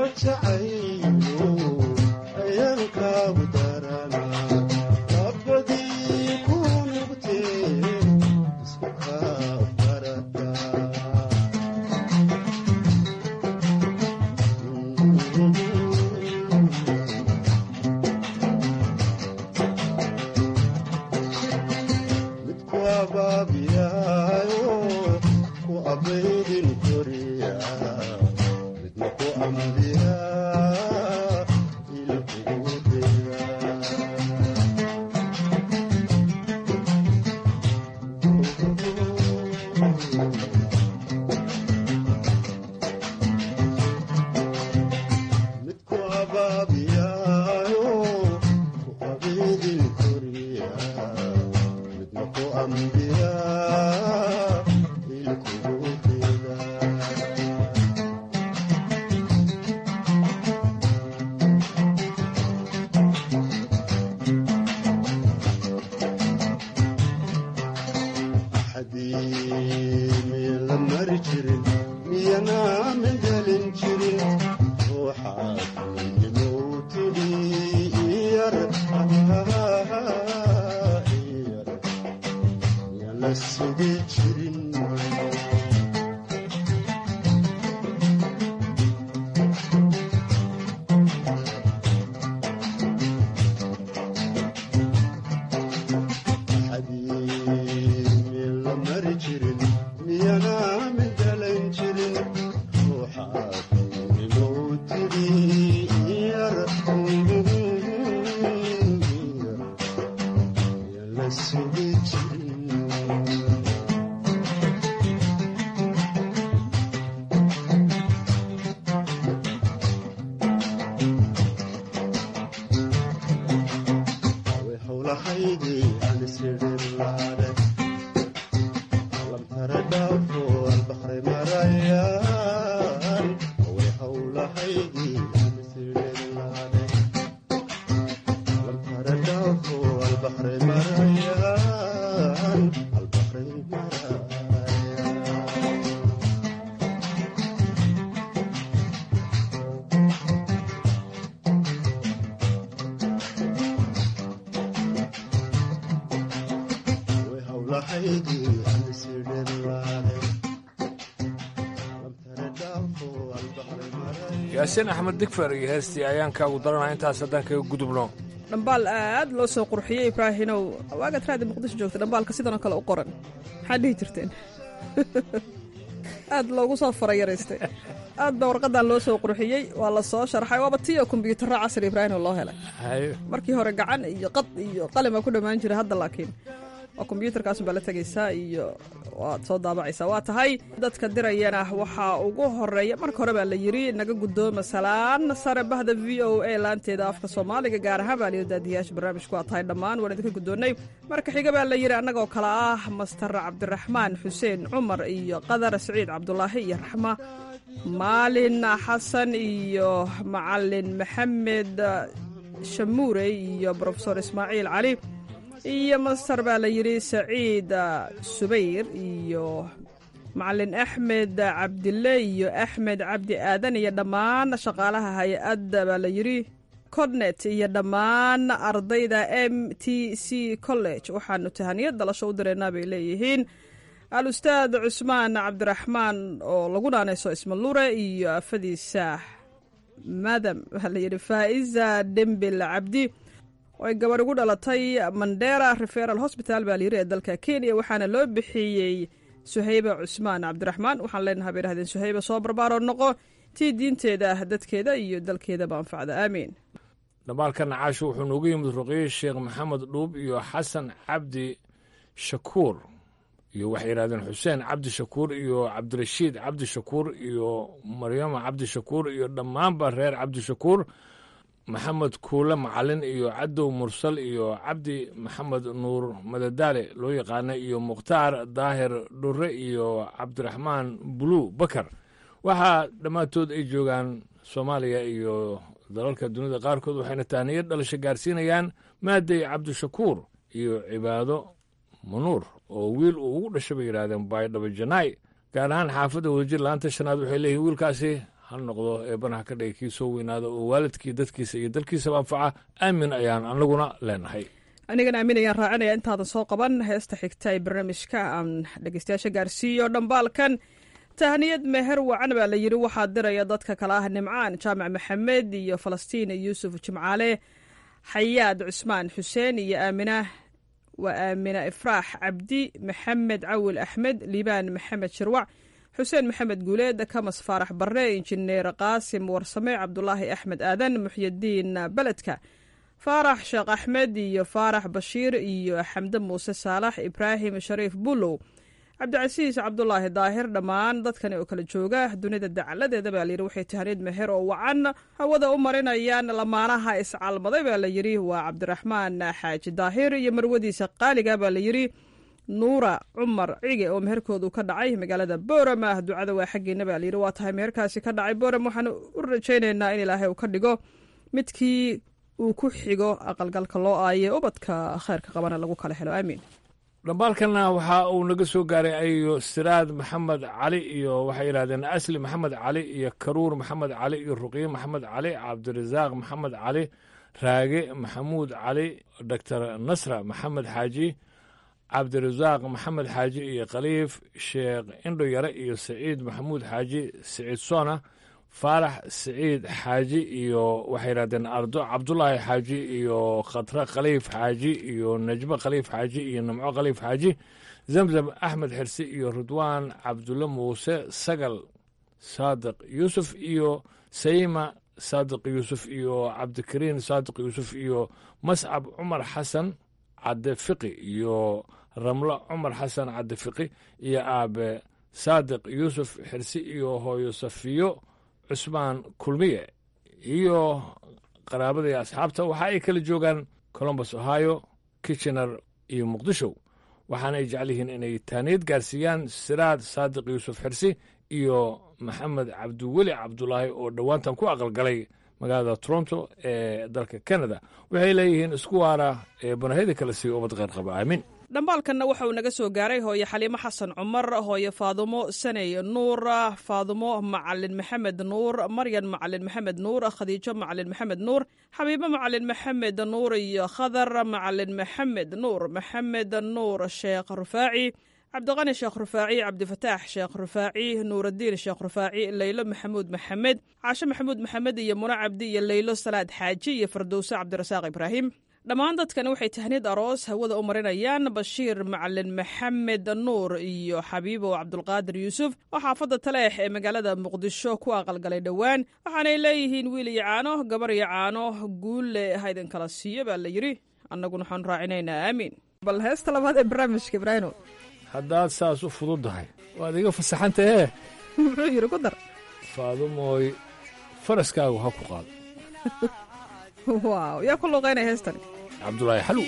yaasiin axmed digfer iyo heestii ayaankaagu daranaa intaas haddaan kaga gudubno dhambaal aad loo soo qurxiyey ibraahinow waagaad raadi muqdisho joogta dhambaalka sidanoo kale u qoran maxaad dhihi jirteen aad loogu soo farayaraystay aad baa warqadan loo soo qurxiyey waa la soo sharxay waaba tii oo kombyuutarra casri ibraahinow loo helay markii hore gacan iyo qad iyo qalima ku dhammaan jiray hadda laakiin waa kombyuutarkaasun baa la tegaysaa iyo waad soo daabacaysaa waa tahay dadka dirayana waxaa ugu horeeya marka hore baa la yidhi naga guddooma salaan sare bahda v o a laanteeda afka soomaaliga gaar ahaan baa layidhi daadiyaasha barnaamijku waa tahay dhammaan waan idinka guddoonnay marka xiga baa la yidhi annagoo kale ah master cabdiraxmaan xuseen cumar iyo qadar siciid cabdulaahi iyo raxma maalin xasan iyo macalin maxamed shamuure iyo brofesor ismaaciil cali iyo master baa la yidhi saciid subayr iyo macalin axmed cabdille iyo axmed cabdi aadan iyo dhammaan shaqaalaha hay-adda baa la yidhi cornet iyo dhammaan ardayda m t c college waxaanu tahaniyad dalasho u direynaa bay leeyihiin al-ustaad cusmaan cabdiraxmaan oo lagu naanayso ismalure iyo afadiisa madam waxaa la yidhi faa'iza dembil cabdi oo ay gabarh ugu dhalatay mandera referal hosbital baa layiri ee dalka kenya waxaana loo bixiyey suhayba cusmaan cabdiraxmaan waxaan leenahay bay dhahdeen suhayba soo barbaaroo noqo tii diinteeda dadkeeda iyo dalkeedaba anfacda aamiin dhambaalkan caasho wuxuu noogu yimid ruqiye sheekh maxamed dhuub iyo xasan cabdi shakuur iyo waxay yidhahdeen xuseen cabdi shakuur iyo cabdirashiid cabdi shakuur iyo maryama cabdi shakuur iyo dhammaanba reer cabdi shakuur maxamed kuule macalin iyo cadow mursal iyo cabdi maxamed nuur madadaale loo yaqaana iyo mukhtaar daahir dhure iyo cabdiraxmaan bulu bakar waxaa dhammaantood ay joogaan soomaaliya iyo dalalka dunida qaarkood waxayna tahniyad dhalasho gaarsiinayaan maaday cabdishakuur iyo cibaado manuur oo wiil uu ugu dhashay bay yidhahdeen baydhabo janaay gaar ahaan xaafadda wadajir laanta shanaad waxay leeyihin wiilkaasi ha noqdo eebanaha ka dhigay kii soo weynaada oo waalidkii dadkiisa iyo dalkiisaba anfaca aamin ayaan anaguna leenahay anigana aamin ayaan raacinaya intaadan soo qaban heesta xigta ee barnaamijka aan dhegeystayaasha gaarsiiyo dhambaalkan tahniyad meher wacan baa la yidhi waxaa diraya dadka kale ah nimcaan jaamac maxamed iyo falastiin yuusuf jimcaale xayaad cusmaan xuseen iyo aamina waa aamina ifraax cabdi maxamed cawil axmed liibaan maxamed shirwac xuseen maxamed guuleed kamas faarax barre injineer qaasim warsame cabdulaahi axmed aadan muxyidiin beledka faarax sheekh axmed iyo faarax bashiir iyo xamde muuse saalax ibraahim shariif bulow cabdicasiis cabdulaahi daahir dhammaan dadkani oo kala jooga dunida dacaladeeda baa layidhi waxay tahaniyad meher oo wacan hawada u marinayaan lamaanaha iscalmaday baa la yidhi waa cabdiraxmaan xaaji daahir iyo marwadiisa qaaliga baa la yidhi nuura cumar cige oo meherkoodu ka dhacay magaalada boorama ducada waa xaggeena baa layidhi waa tahay meherkaasi ka dhacay booram waxaan u rajaynaynaa in ilaahay uu ka dhigo midkii uu ku xigo aqalgalka loo aaye ubadka kheyrka qabana lagu kala helo aamiin dhambaalkana waxa uu naga soo gaaray ayo siraad maxamed cali iyo waxay yidhahdeen asli maxamed cali iyo karuur maxamed cali iyo ruqye maxamed cali cabdirasaaq maxamed cali raage maxamuud cali doctor nasra maxamed xaaji cabdirasaaq maxamed xaaji iyo khaliif sheekh indho yare iyo saciid maxamuud xaaji saciid soona faarax saciid xaaji iyo waxay yidhahdeen ardo cabdulaahi xaaji iyo khatre khaliif xaaji iyo najmo khaliif xaaji iyo namco khaliif xaaji zamzam axmed xirsi iyo ridwaan cabdulle muuse sagal saadiq yuusuf iyo sayima saadiq yuusuf iyo cabdikariin saadiq yuusuf iyo mascab cumar xasan cadde fiqi iyo ramlo cumar xasan cadde fiqi iyo aabe saadiq yuusuf xirsi iyo hooyo safiyo cusmaan kulmiye iyo qaraabada iyo asxaabta waxa ay kala joogaan colombus ohio kitchener iyo muqdisho waxaana ay jecel yihiin inay taaniyad gaarsiiyaan siraad saadiq yuusuf xirsi iyo maxamed cabdiweli cabdulaahi oo dhowaantan ku aqalgalay magaalada toronto ee dalka canada waxay leeyihiin isku waara ee banahyada kale siiya ubad kheyr qaba aamin dhambaalkanna waxa uu naga soo gaaray hooye xaliimo xasan cumar hooye faadumo saney nuur faadumo macalin maxamed nuur maryan macalin maxamed nuur khadiijo macalin maxamed nuur xabiibo macalin maxamed nuur iyo khadar macalin maxamed nuur maxamed nuur sheekh rufaaci cabdiqani sheekh rufaaci cabdifataax sheekh rufaaci nuuraddiin sheekh rufaaci leylo maxamuud maxamed caashe maxamuud maxamed iyo muna cabdi iyo leylo salaad xaaji iyo fardowse cabdirasaaq ibraahim dhammaan dadkani waxay tahniyad aroos hawada u marinayaan bashiir macalin maxamed nuur iyo xabiibow cabdulqaadir yuusuf oo xaafadda taleex ee magaalada muqdisho ku aqalgalay dhowaan waxaanay leeyihiin wiil iyo caano gabar iyo caano guulle haydin kala siiyo baa la yidhi annaguna waxaan raacinaynaa aamiin bal heesta labaad ee barnaamijka ibraahino haddaad saas u fududdahay waad iga fasaxantahee muxuu yidhi ku dar faadumooy faraskaagu ha ku qaado waaw yaa ku luuqaynaya heestani cabdulaahi xalow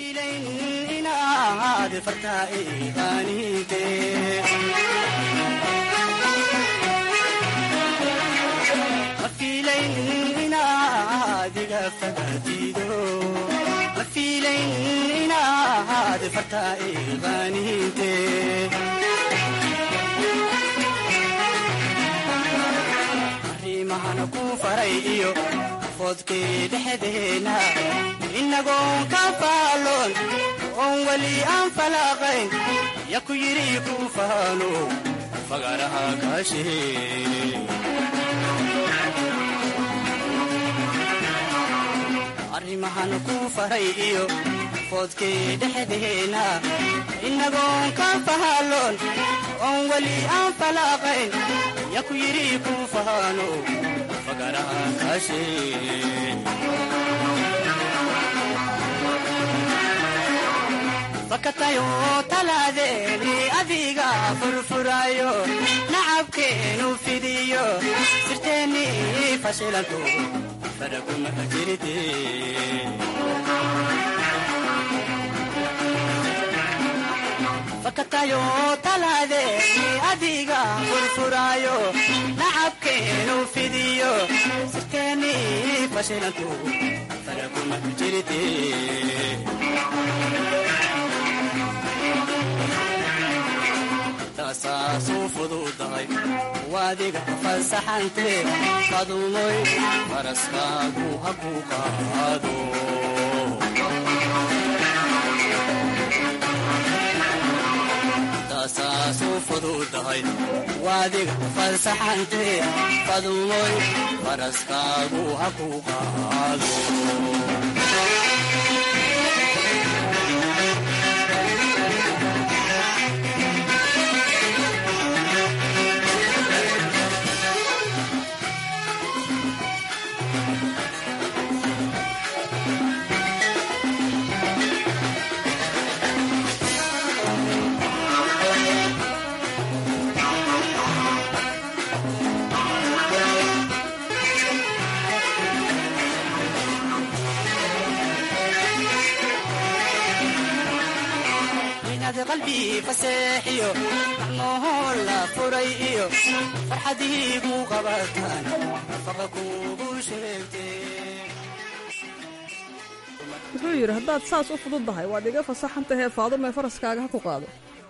arrimahana ku faray iyo fodkii dhexdeena inagoon ka faaloon oon weli aan falaaqayn ya ku yidhi ku faano fagaraha kaashee arrimahan ku faray iyo fodkii dhexdeena inagoon ka faaloon oon weli aan falaaqayn ya ku yidhi ku faano fagaraha kaashee fakatayo talaadeeni adiga furfurayo nacabkeenu fidiyo sirteeni fashilanto faraguma jirte fakatayo talaadeeni adiga furfurayo nacabkeenu fidiyo sirteeni fashilanto faraguma jirte taasaasuu fududahay waadiga fasaxante qadumoy faraskaagu ha ku qaado taasaasuu fududahay waadiga fasaxante qadumoy faraskaagu ha ku qaado qalbi faseexiyo macnohoo la furay iyo farxadiigu qabataan nafaqa kuugu sheegtee wuxuu yidhi haddaad saas u fududdahay waad iga fasaxan tahee faadume faraskaaga ha ku qaado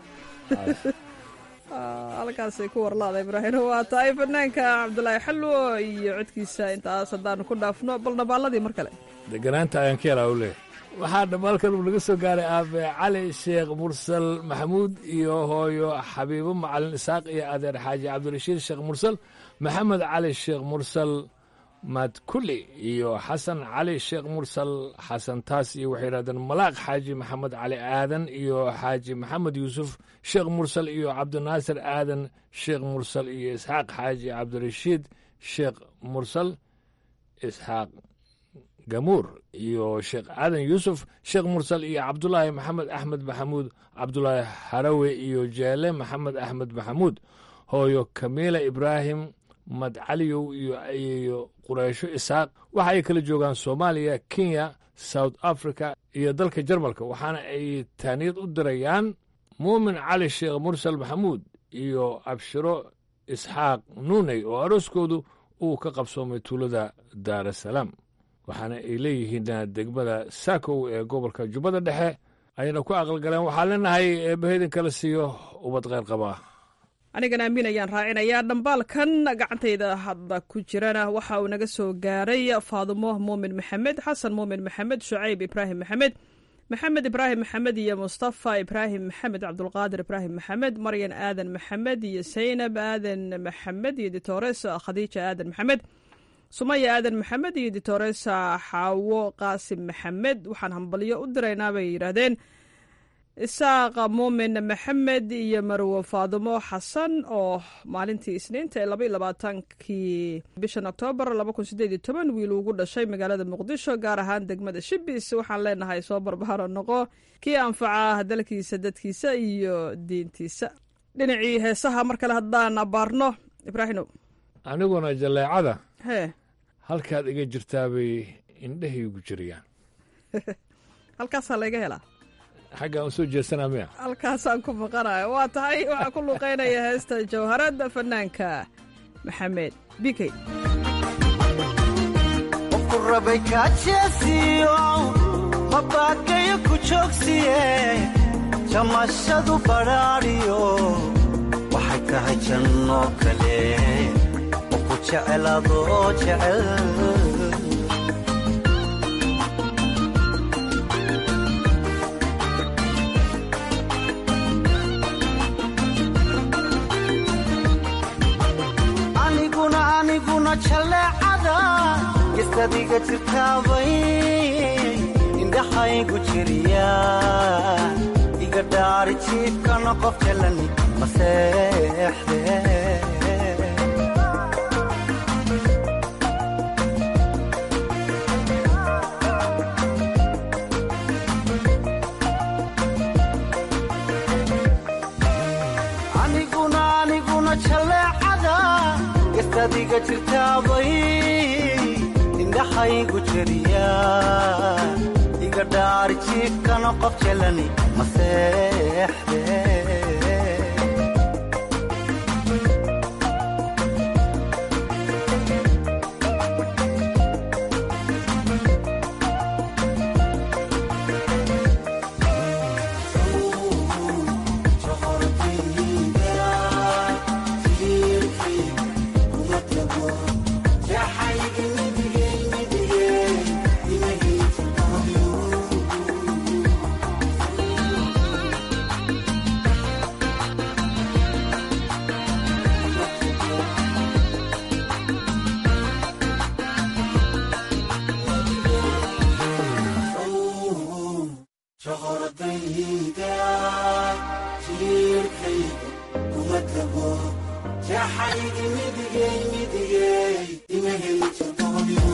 halkaasay ku warlaada ibraahino waa tahay fanaanka cabdulaahi xalwo iyo codkiisa intaas haddaanu ku dhaafno bal nabaaladii mar kale deganaanta ayaan ka helaa u leeyahay waxaa dhammaalkan uu naga soo gaaray aabe cali sheekh mursal maxamuud iyo hooyo xabiibo macalin isaaq iyo adeer xaaji cabdirashiid sheekh mursal maxamed cali sheekh mursal madkuli iyo xasan cali sheekh mursal xasan taas iyo waxay yidhahdeen malaaq xaaji maxamed cali aadan iyo xaaji maxamed yuusuf sheekh mursal iyo cabdinaasir aadan sheekh mursal iyo isxaaq xaaji cabdirashiid sheekh mursal isxaaq gamuur iyo sheekh aadan yuusuf sheekh mursal iyo cabdulaahi maxamed axmed maxamuud cabdulaahi harawe iyo jeele maxamed axmed maxamuud hooyo kamiila ibraahim madcaliyow iyo iyo qureysho isaaq waxa ay kala joogaan soomaaliya kenya south africa iyo dalka jarmalka waxaana ay taaniyad u dirayaan muumin cali sheekh mursal maxamuud iyo abshiro isxaaq nuuney oo arooskoodu uu ka qabsoomay tuulada daarasalaam waxaana ay leeyihiin degmada saakow ee gobolka jubbada dhexe ayna ku aqalgaleen waxaa leenahay eebbahedin kala siiyo ubad kheyr qabaa anigan aamin ayaan raacinayaa dhambaalkan gacantayda hadda ku jirana waxa uu naga soo gaaray faadumo muumin maxamed xasan muumin maxamed shucayb ibraahim maxamed maxamed ibraahim maxamed iyo mustafa ibraahim maxamed cabdulqaadir ibraahim maxamed maryan aadan maxamed iyo saynab aadan maxamed iyo ditores khadiija aadan maxamed sumaya aadan maxamed iyo ditoresa xaawo qaasim maxamed waxaan hambalyo u diraynaa bay yidhaahdeen isaaqa muumin maxamed iyo marwo faadumo xasan oo maalintii isniinta ee labaiy labaatankii bishan oktoobar laba kun sideed iyo toban wiil ugu dhashay magaalada muqdisho gaar ahaan degmada shibis waxaan leenahay soo barbaaro noqo kii anfaca dalkiisa dadkiisa iyo diintiisa dhinacii heesaha mar kale haddaan abaarno ibraahino aniguna jaleecada hee halkaad iga jirtaabay indhahaygu jiriyaan halkaasaa layga helaa xaggaan u soo jeesanaa miya halkaasaan ku maqanayo waa tahay waxaa ku luuqaynaya heesta jawharadda fanaanka maxamed bikey qofku rabay kaajeesiyo mabaakayo ku joogsiye jamashadu badhaadhiyo waxay tahay janno kale oo ku jecel adoo jecel aniguna aniguna jaleecada gestadiga jirtaabay indhaxaygu jiriya iga dhaari jiibkana qof jalani maseexde aniguna aniguna jaleecada gestadiga jirtaabay indhaxaygu jiriya iga dhaari jiibkana qof jalani maseexde shoqoradayda jiirkayga kuma tago jeexaygi midigay midigay ima heli jabooyo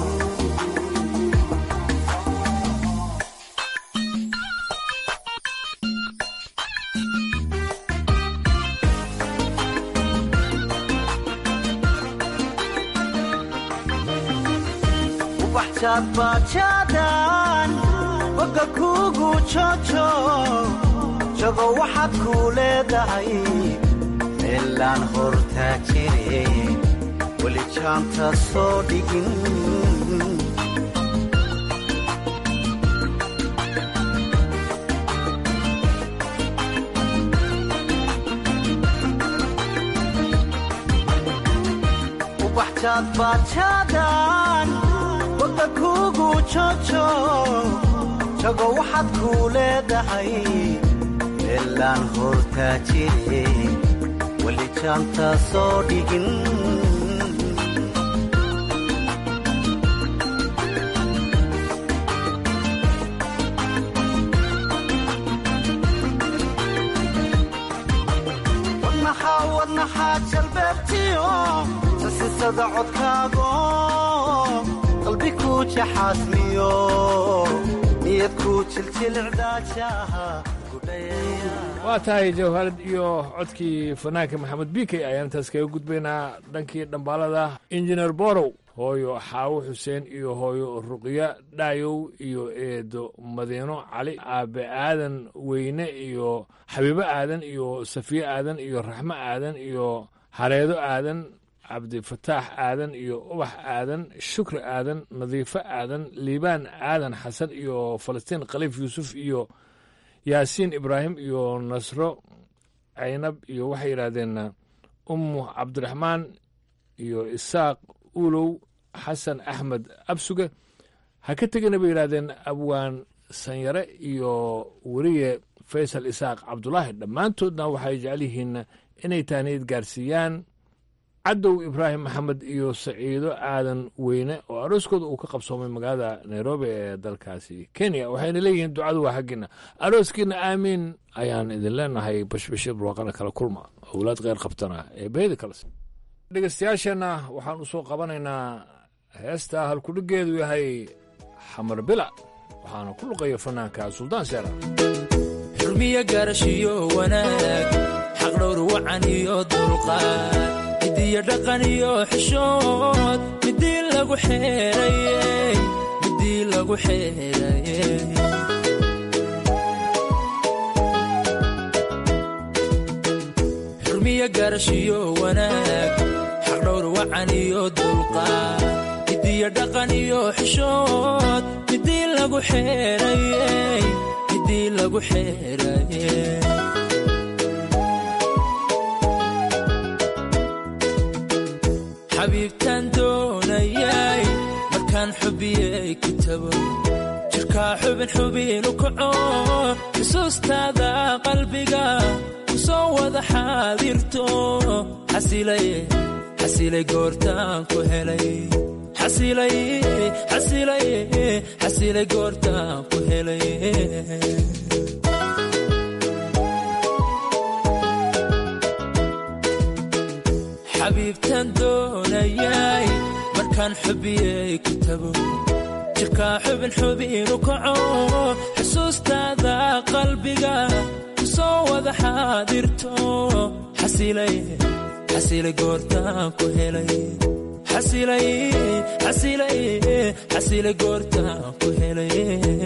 ubaxjaadbaajaadaan boga kuugu jojo jago waxaad kuu leedahay meelaan hortaa jire weli jaanta soo dhigin ubaxjaadbaajaadaan boga kuugu jojo jago waxaad kuu leedahay meelaan hortaa jire weli jaanta soo dhigin wadnaxaa wadnaxaa jalbeebtiyo sasisada codkaago qalbi kuu jaxaasmiyo niyad kuu jiljilcdaajaha waa tahay jawharad iyo codkii fanaanka maxamed bikey ayaan intaas kaga gudbaynaa dhankii dhambaalada injineer borow hooyo xaawo xuseen iyo hooyo ruqya dhaayow iyo eedo madiino cali aabe aadan weyne iyo xabiibo aadan iyo safiye aadan iyo raxmo aadan iyo hareedo aadan cabdifataax aadan iyo ubax aadan shukri aadan nadiifo aadan liibaan aadan xasan iyo falastiin khaliif yuusuf iyo yaasiin ibraahim iyo nasro caynab iyo waxay yidhaahdeen ummu cabdiraxmaan iyo isaaq ulow xasan axmed absuge ha ka tegina bay yidhahdeen abwaan sanyare iyo weriye faysal isaaq cabdulaahi dhammaantoodna waxay jecel yihiin inay tahniyad gaarsiiyaan cadow ibraahim maxamed iyo saciido aadan weyne oo arooskooda uu ka qabsoomay magaalada nairobi ee dalkaasi kenya waxayna leeyihiin ducadu waa xaggiina arooskiina aamiin ayaan idin leenahay bashbashir barwaaqana kala kulma owlaad kheyr qabtana ee beedi kales dhegeystayaasheenna waxaan u soo qabanaynaa heesta halkudhigeedu yahay xamar bila waxaana ku luqaya fanaanka suldaan seera xurmiyo gaarashiyo wanaag xaqdhowr wacan iyo dulqaad midiyo dhaqan iyo xishood midii lagu xeeraye midii lagu xeeraye xurmiyo gaarashiyo wanaag xaqdhowr wacan iyo dulqaad midiyo dhaqan iyo xishood midii lagu xeeraye midii lagu xeeraye xabiibtaan doonayay markaan xubiyey ku tago jirkaa xubin xubinu kaco xusuustaada qalbiga ku soo wada xaadirto xasilay goortaan ku helay xasilay goortaan ku helay xabiibtaan doonayay markaan xubiyey ku tago jirkaa xubin xubinu kaco xusuustaada qalbiga ku soo wada xaadirto xasilay goortaan ku helay xasilay goortaan ku helay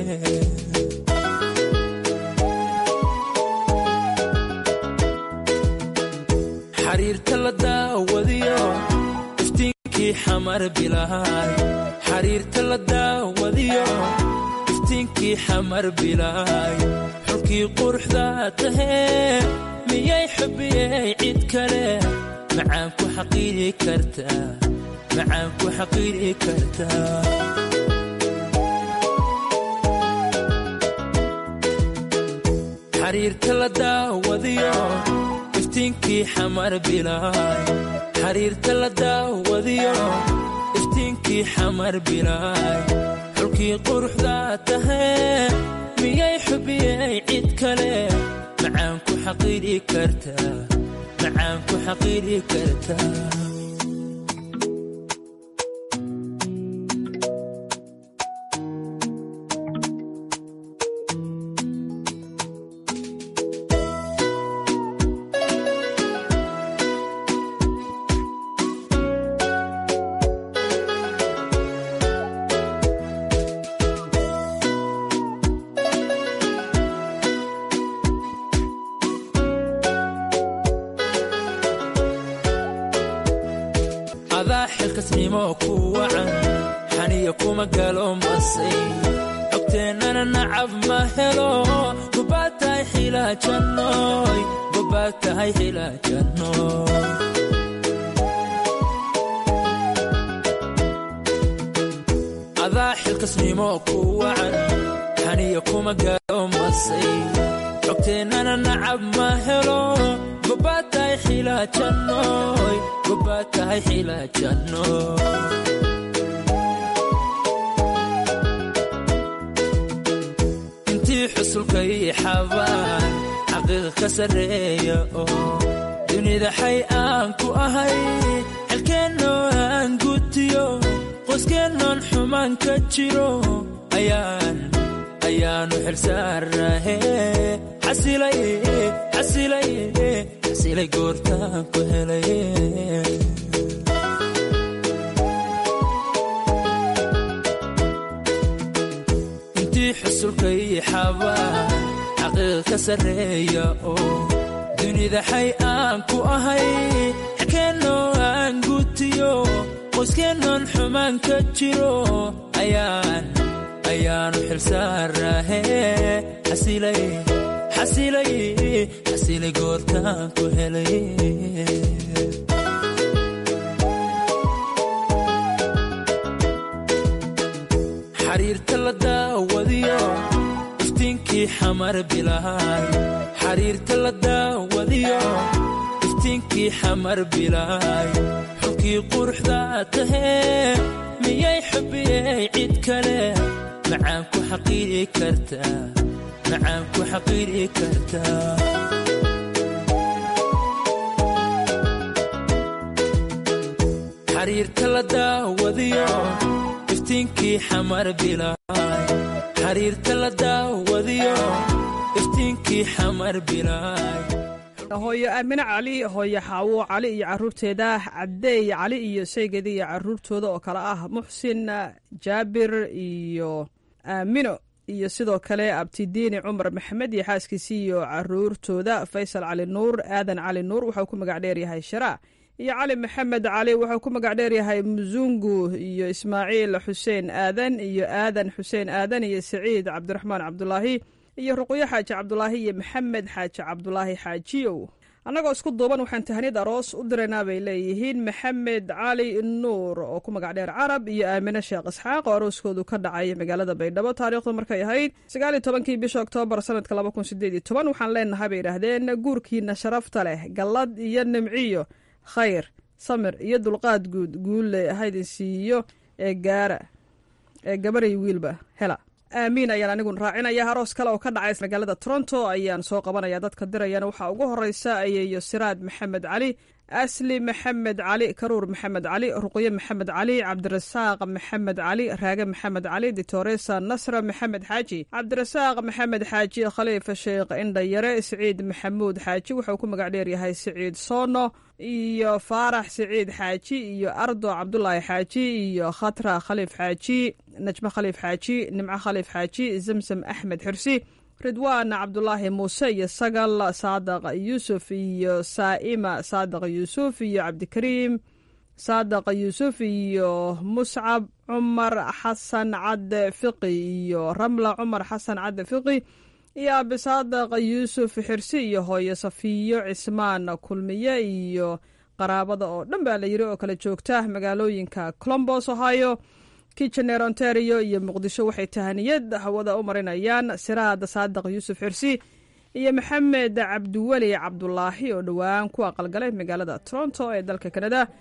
xariirta la daawadiyo iftiinkii xamar bilaay xariirta la daawadiyo iftiinkii xamar bilaay xulkii quruxda tahee miyay xubiyey cid kale macaan ku xaqiiri kartaa macaan ku xaqiiri kartaa xariirta la daawadiyo iftiinkii xamar bilaay xariirta la daawadiyo iftiinkii xamar bilaay xulkii quruxda tahee miyay xubiyey cid kale macaan ku xaqiiri kartaa macaan ku xaqiiri kartaa adaa xilkasnimo ku wacan xaniya kuma galo masay xogteennana nacab ma helo gobaad tahay xilaajannoy gobaad tahay xilaajannoy adaa xilkasnimo ku wacan xaniya kuma galo masay xogteennana nacab ma helo gobaad tahay xilaajannoy gobaad tahay xilaajannoy intii xusulka ii xabaan xaqiiqa ka sarreeya oo dunida xay aan ku ahay xelkeennoo aan gutiyo qoyskeenoon xumaan ka jiro ayaan ayaanu xilsaarnahe xasilay xasilay xasilay goortaan ku helay intii xusulka ii xabaan xaqiiqa ka sarreeya oo dunida xay aan ku ahay xelkeennoo aan gutiyo qoyskeenoon xumaan ka jiro ayaan ayaanu xilsaarnahe xasilay xasilay xasilay goortaan ku helay xariirta la daawadiyo iftiinkii xamar bilaay xariirta la daawadiyo iftiinkii xamar bilaay xulkii quruxda tahee miyay xubiyey cid kale macaan ku xaqiiri kartaa macaan ku xaqiiri kartaa xariirta la daawadiyo iftiinkii xamar bilaay xariirta la daawadiyo iftiinkii xamar bilaay hooyo aamine cali hooyo xaawo cali iyo caruurteeda cabdeey cali iyo saygeeda iyo caruurtooda oo kale ah muxsin jaabir iyo aamino iyo sidoo kale abtidiini cumar maxamed iyo xaaskiisii iyo caruurtooda faysal cali nuur aadan cali nuur waxau ku magac dheeryahay sharaa iyo cali maxamed cali wuxuu ku magac dheeryahay musungu iyo ismaaciil xuseen aadan iyo aadan xuseen aadan iyo saciid cabdiraxmaan cabdulaahi iyo ruqyo xaaji cabdulaahi iyo maxamed xaaji cabdulaahi xaajiyow annagoo isku duuban waxaan tahaniyad aroos u diraynaa bay leeyihiin maxamed cali nuur oo ku magac dheer carab iyo aamine sheekh isxaaq oo arooskoodu ka dhacay magaalada baydhabo taariikhdu markay ahayd sagaaliyo tobankii bisha oktoobar sanadka laba kun sideed iyo toban waxaan leenahay bay idhaahdeen guurkiina sharafta leh gallad iyo nimciyo khayr samir iyo dulqaad guud guulle haydin siiyo ee gaara ee gabaray wiilba hela aamiin ayaan anigun raacinaya aroos kale oo ka dhacay magaalada toronto ayaan soo qabanaya dadka dirayana waxaa ugu horeysa ayeeyo siraad maxamed cali asli maxamed cali karuur maxamed cali ruqyo maxamed cali cabdirasaaq maxamed cali raage maxamed cali ditoresa nasra maxamed xaaji cabdirasaaq maxamed xaaji khaliifa sheekh indhayare siciid maxamuud xaaji wuxuu ku magac dheeryahay siciid soono iyo faarax siciid xaaji iyo ardo cabdulaahi xaaji iyo khatra khaliif xaaji najmo khaliif xaaji nimco khaliif xaaji zamsam axmed xirsi ridwaan cabdulaahi muuse iyo sagal saadaq yuusuf iyo saa'ima saadaq yuusuf iyo cabdikariim saadaq yuusuf iyo muscab cumar xasan cadde fiqi iyo ramla cumar xasan cadde fiqi iyo abi saadaq yuusuf xirsi iyo hooyo safiyo cismaan kulmiye iyo qaraabada oo dhan baa la yiri oo kala joogta magaalooyinka colombos ohio kitchener ontario iyo muqdisho waxay tahaniyad hawada u marinayaan siraad saadaq yuusuf xirsi iyo maxamed cabdiweli cabdulaahi oo dhowaan ku aqalgalay magaalada toronto ee dalka kanada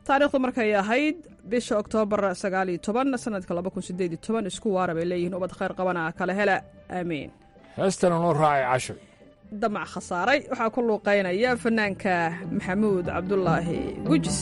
taariikhdu markay ahayd bisha oktoobar sagaaliyo toban sanadka laba kun sideed iyo toban isku waara bay leeyihiin ubad khayr qabana kala hela aamiin heestana noo raacay casho damac khasaaray waxaa ku luuqaynaya fanaanka maxamuud cabdulaahi gujis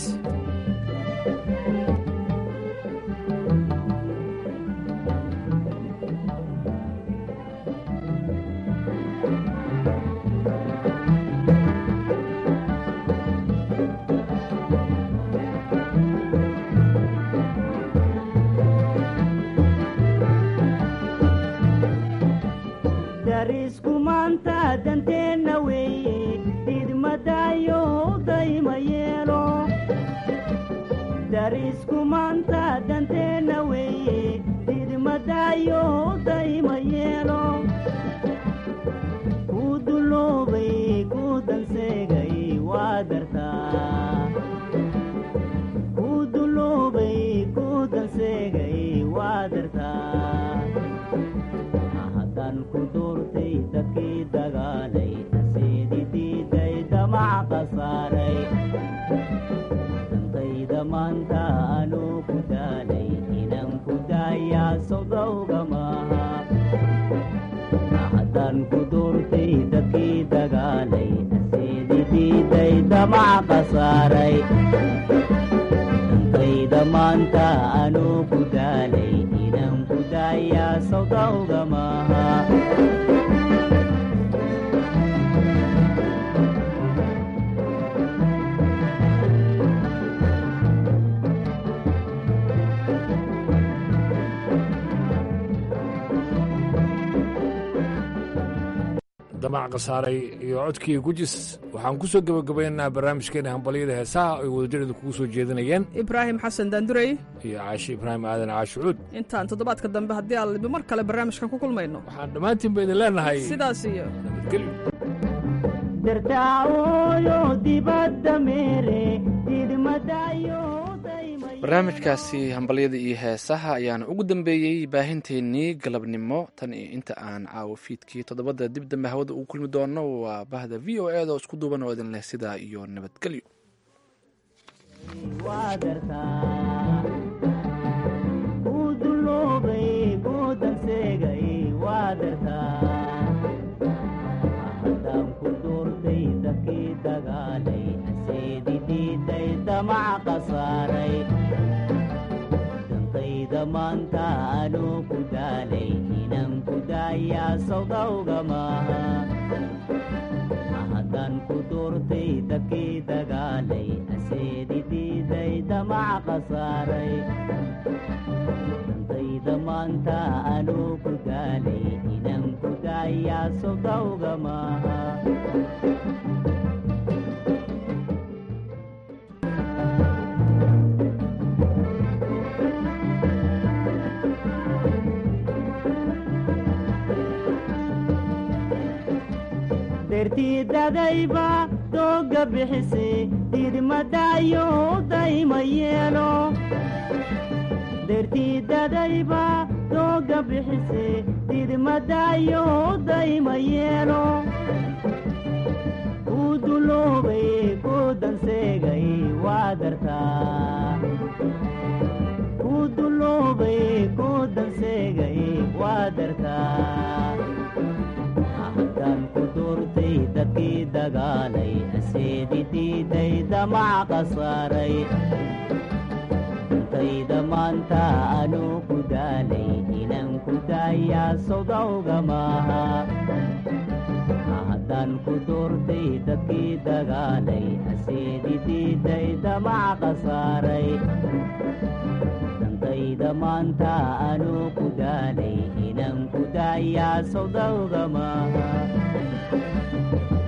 darisku maanta danteenna weeye idmadayo dayma yeelo darisku maanta danteenna weeye idmadayo dayma yeelo ku duloobay ku danseegay waa dartaa ku duloobay ku danseegay waa dartaa haddaan ku doortay dadkii dagaalay aseedi diiday damac khasaaray dantayda maanta anuu ku daalay inaan ku daayaa sodowga maaha haddaan ku doortay dadkii dagaalay aseedi diiday damac khasaaray dantayda maanta anuu ku daalay inaan ku daayaa sodowga maaha damac khasaaray iyo codkii gujis waxaan ku soo gebagabaynaynaa barnaamijkeena hambalyada heesaha ay wadajareedu kugu soo jeedinayeen ibraahim xasan daandurey iyo caashi ibraahim aadan caashucuud intaan toddobaadka dambe haddii aan mar kale barnaamijkan ku kulmayno waxaan dhammaantiin ba idin leenahay sidaas iyo nabadgelyo dartaaooyo dibadda meere idmadayo barnaamijkaasi hambalyada iyo heesaha ayaana ugu dambeeyey baahinteennii galabnimo tan iyo inta aan caawo fiidkii toddobada dib dambe hawada ugu kulmi doono waa bahda v o e da oo isku duuban oo idin leh sidaa iyo nabadgelyo waa dartaa ku duloobay ku danseegay waa dartaa haddaan ku doortay dadkii dagaalay aseedi diiday damac khasaaray dantayda maanta anuu ku daalay inaan ku daayaa sodowga maaha haddaan ku doortay dadkii dagaalay aseedi diiday damac khasaaray dantayda maanta anuu ku daalay inaan ku daayaa sodowga maaha dertiidadayba dooga bixise didmadayo dayma yeelo dertiidadayba dooga bixise didmadayo dayma yeelo ku duloobay ku danseegay waa dartaa ku duloobay ku danseegay waa dartaa haddaan ku doortay dadkii dagaalay aseedi diiday damac khasaaray dantayda maanta anuu ku daalay inaan ku daayaa sodowga maaha haddaan ku doortay dadkii dagaalay aseedi diiday damac khasaaray dantayda maanta anuu ku daalay inaan ku daayaa sodowga maaha